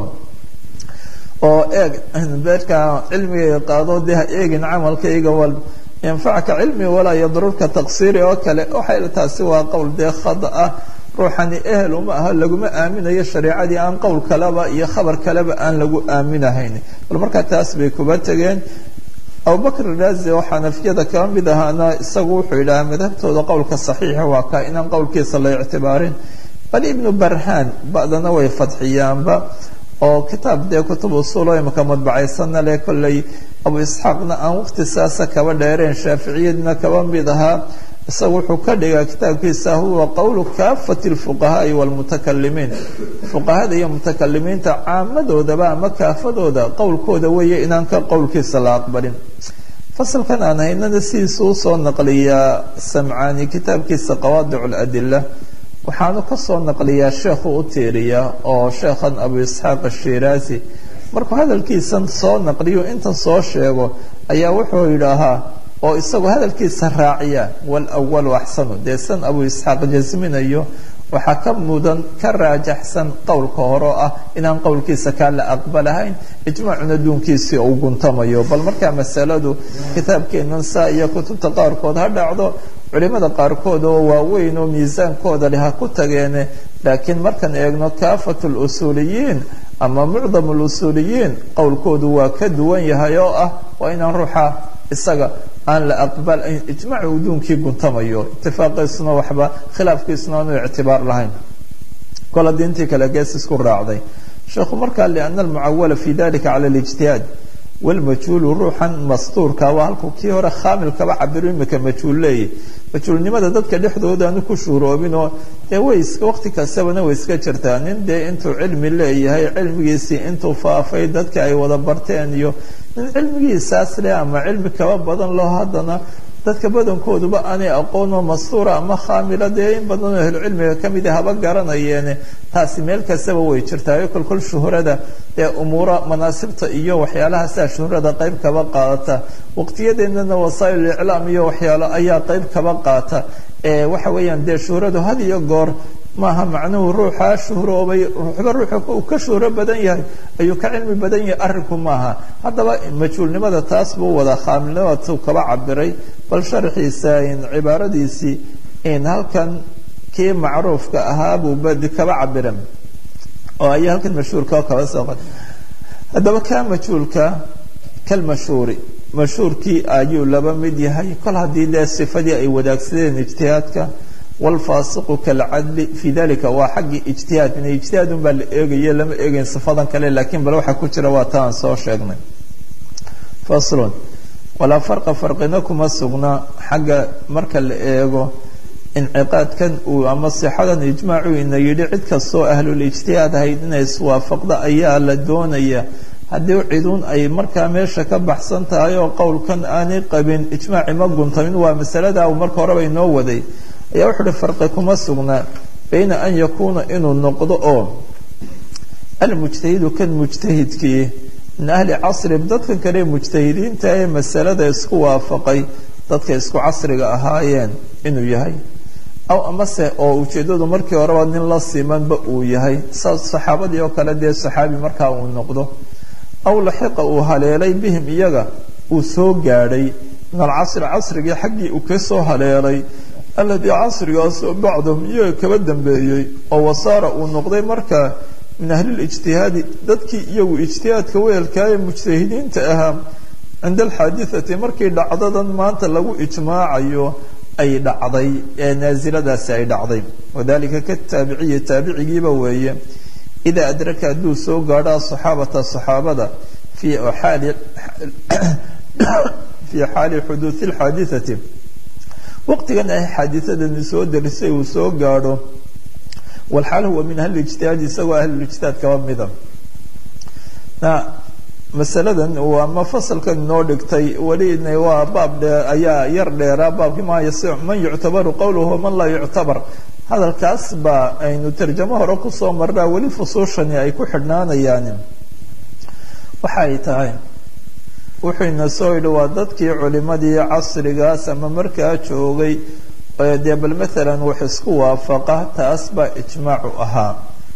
Speaker 2: oo eeg beerka cilmigayga qaado dee ha eegin camalkayga wal yanfacka cilmi walaa yadrurka taqsiiri oo kale waxay taasi waa qowl dee khada ah ruuxani ehel uma aha laguma aaminayo shareecadii aan qowl kaleba iyo khabar kaleba aan lagu aaminahayn bal markaa taas bay kuba tegeen abubakr raazi oo xanafiyada kaba mid ahaana isagu wuxuu yidhahaa madhabtooda qowlka saxiixa waa kaa inaan qowlkiisa la ictibaarin bal ibnu barhaan ba'dana way fadxiyaanba oo kitaab dee kutub usuulo imaka madbacaysana leh kolley abu isxaaqna aan waqti saasa kaba dheereen shaaficiyadna kaba mid ahaa isaga wuxuu ka dhigaa kitaabkiisa huwa qowlu kaafati lfuqahaai wlmutakalimiin fuqahada iyo mutakalimiinta caamadoodaba ama kaafadooda qowlkooda weeye inaan ka qowlkiisa la aqbalin fasalkan aan haynana sidiisa usoo naqliyaa samcaani kitaabkiisa qawaadic ladila waxaanu kasoo naqliyaa sheekhu u tiiriyaa oo sheekhan abu isxaaq ashiraazi markuu hadalkiisan soo naqliyo intan soo sheego ayaa wuxuu yidhaahaa oo isagoo hadalkiisa raaciya walawalu axsanu dee san abu isxaaq jasminayo waxaa ka mudan ka raajaxsan qowlka hore oo ah inaan qowlkiisa kaa la aqbalahayn ijmaacuna duunkiisii uu guntamayo bal markaa masaladu kitaabkeenan saa iyo kutubta qaarkood ha dhacdo culimada qaarkood oo waaweyn oo miisaankooda leh ha ku tageene laakiin markaan eegno kaafat lusuuliyiin ama mucdam lusuuliyiin qowlkoodu waa ka duwan yahay oo ah waa inaan ruuxa isaga aan la aqbal ijmaac uu duunkii guntamayo itifaaqiisuna waxba khilaafkiisuna aanu ictibaar lahayn kol haddii intii kale gees isku raacday sheekhu markaa liana almucawala fi dalika cala alijtihaad walmajhuulu ruuxan mastuurka waa halkuu kii hore khaamilkaba cabiro imika majhuul leeyahy majhuulnimada dadka dhexdooda aanu ku shuuroobin oo dee way iska waqti kastabana way iska jirtaa nin dee intuu cilmi leeyahay cilmigiisii intuu faafay dadka ay wada barteen iyo nin cilmigiisaas leh ama cilmi kaba badan loo haddana dadka badankooduba aanay aqoonoo mastuura ama khaamila dee in badanoo ahlucilmiga kamid a haba garanayeene taasi meel kastaba way jirtaayo kolkol shuhrada dee umuura manaasibta iyo waxyaalaha sidaa shuhrada qayb kaba qaadata waqtiyadeennana wasaa'il iclaam iyo waxyaalo ayaa qayb kaba qaata waxa weeyaan dee shuhradu had iyo goor maaha macnuhu ruuxa shuhroobay ruuxba ruuxa uu ka shuhro badan yahay ayuu ka cilmi badan yahay arrinku maaha haddaba majhuulnimada taas buu wada khaamilnimadu kaba cabiray bal sharxiisa cibaaradiisii in halkan kii macruufka ahaa buu badi kaba cabiran oo aya halkan mashhuurka kaba soo qad haddaba kaa majhuulka kalmashhuuri mashhuurkii ayuu laba mid yahay kol haddii dee sifadii ay wadaagsadeen ijtihaadka wlfaasiqu kalcadli fi dalika waa xaggii ijtihaad min ijtihaadun baa la eegaye lama eegayn sifadan kale lakiin bal waxaa ku jira waa ta aan soo sheegnay faslun walaa farqa farqina kuma sugna xagga marka la eego inciqaadkan uu ama sixadan ijmaacu ina yidhi cid kastoo ahlulijtihaad ahayd inay iswaafaqda ayaa la doonaya haddii ciduun ay markaa meesha ka baxsan tahay oo qowlkan aanay qabin ijmaaci ma guntamin waa masalada uu marka horeba inoo waday ayaa wuxuu uhi farqi kuma sugnaa bayna an yakuuna inuu noqdo oo almujtahidu kan mujtahidkii min ahli casri dadkan kale mujtahidiinta ee masalada isku waafaqay dadka isku casriga ahaayeen inuu yahay aw amase oo ujeeddadu markii horeba nin la simanba uu yahay saas saxaabadii oo kale dee saxaabi markaa uu noqdo aw laxiqa uu haleelay bihim iyaga uu soo gaadhay min alcasri casrigii xaggii uu ka soo haleelay alladii casrigaasoo bacdahum iyaga kaba dambeeyey oo wasaara uu noqday markaa min ahlilijtihaadi dadkii iyagu ijtihaadka weelkaayee mujtahidiinta ahaa cinda alxaadithati markii dhacdadan maanta lagu ijmaacayo ay dhacday ee naasiladaasi ay dhacday wadalika ka taabiciyi taabicigiiba weeye idaa adraka hadduu soo gaadho asaxaabata saxaabada fii xaali fii xaali xuduudi alxaadithati waqtigan ay xaadisadani soo darisay uu soo gaadho walxaal huwa min ahlilijtihaadi isagoo ahlulijtihaad kaba mida masaladan ama fasalkan inoo dhigtay welina waa baab dhee ayaa yar dheeraa baabkii ma yasic man yuctabaru qowluhu man laa yuctabar hadalkaas baa aynu tarjamo hore kusoo marnaa weli fusuushani ay ku xidhnaanayaan waxa ay tahay wuxuu ina soo yidhi waa dadkii culimadii casrigaas ama markaa joogay dee bal maalan wax isku waafaqa taas baa ijmaacu ahaa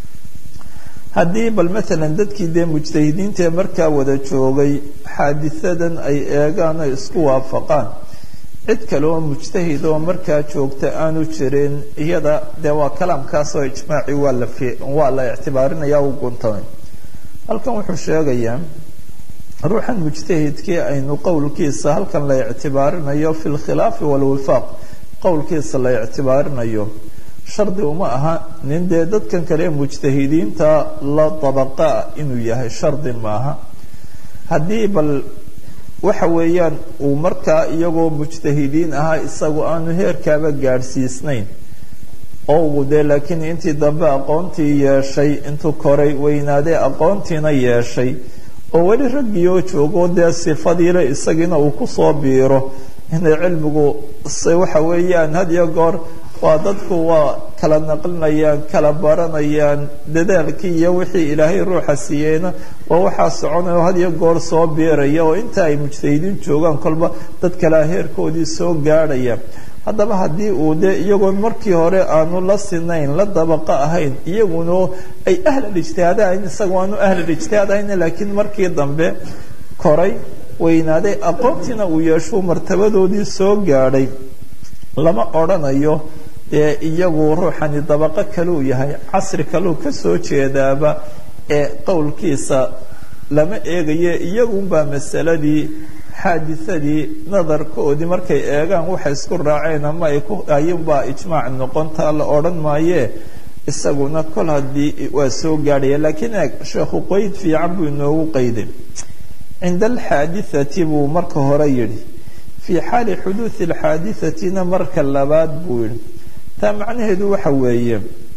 Speaker 2: haddii bal maalan dadkii dee mujtahidiinta ee markaa wada joogay xaadisadan ay eegaan ay isku waafaqaan cid kale oo mujtahid oo markaa joogta aanu jirin iyada dee waa kalaamkaasoo ijmaaci waa la waa la ictibaarinaya u guntamay halkan wuxuu sheegayaa ruuxan mujtahidkii aynu qowlkiisa halkan la ictibaarinayo fi lkhilaafi walwifaaq qowlkiisa la ictibaarinayo shardi uma aha nin dee dadkan kale mujtahidiinta la dabaqaa inuu yahay shardi maaha haddii bal waxa weeyaan uu markaa iyagoo mujtahidiin ahaa isagu aanu heerkaaba gaadhsiisnayn oo uu dee laakiin intii dambe aqoontii yeeshay intuu koray weynaaday aqoontiina yeeshay oo weli raggii oo joogo dee sifadiile isagiina uu kusoo biiro inay cilmigu waxa weeyaan had iyo goor waa dadku waa kala naqlinayaan kala baranayaan dadaalkii iyo wixii ilaahay ruuxa siiyeyna waa waxaa soconaya had iyo goor soo biiraya oo inta ay mujtahidiin joogaan kolba dad kalea heerkoodii soo gaadhaya haddaba haddii uu dee iyagoon markii hore aanu la sinayn la dabaqa ahayn iyaguna ay ahlalijtihaad ahayn isaga aanu ahlalijtihaad ahayn laakiin markii dambe koray weynaaday aqoontiina uu yeeshuu martabadoodii soo gaadhay lama odrhanayo dee iyagu ruuxani dabaqo kaluu yahay casri kaluu ka soo jeedaaba ee qowlkiisa lama eegaye iyagunbaa masaladii xaadisadii nadarkoodii markay eegaan waxay isku raaceen ama ay ku ayunbaa ijmaac noqontaa la odhan maayee isaguna kol haddii waa soo gaadhaya laakiin eeg sheekhu qeyd fiican buu inoogu qayday cinda alxaadithati buu marka hore yidhi fii xaali xuduudi alxaadihatina marka labaad buu yidhi taa macnaheedu waxa weeye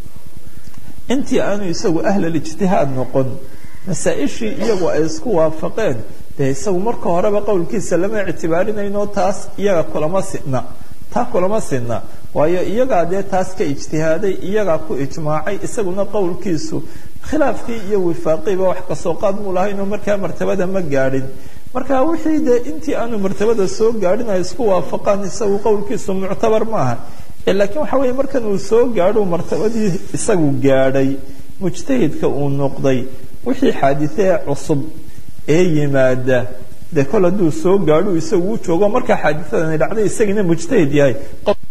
Speaker 2: intii aanu isagu ahlalijtihaad noqon masaa-ishii iyagu ay isku waafaqeen dee isagu marka horeba qowlkiisa lama ictibaarinayno taas iyaga kulama sina taa kulama sina waayo iyagaa dee taas ka ijtihaaday iyagaa ku ijmaacay isaguna qowlkiisu khilaafkii iyo wifaaqiiba wax kasoo qaad muu lahaynoo markaa martabada ma gaadhin marka wixii dee intii aanu martabada soo gaadhin ay isku waafaqaan isagu qowlkiisu muctabar maaha laakiin waxa weeye markan uu soo gaadho martabadii isagu gaadhay mujtahidka uu noqday wixii xaadithee cusub ee yimaada dee kol hadduu soo gaadho isagu u joogo markaa xaadithadani dhacday isagiina mujtahid yahay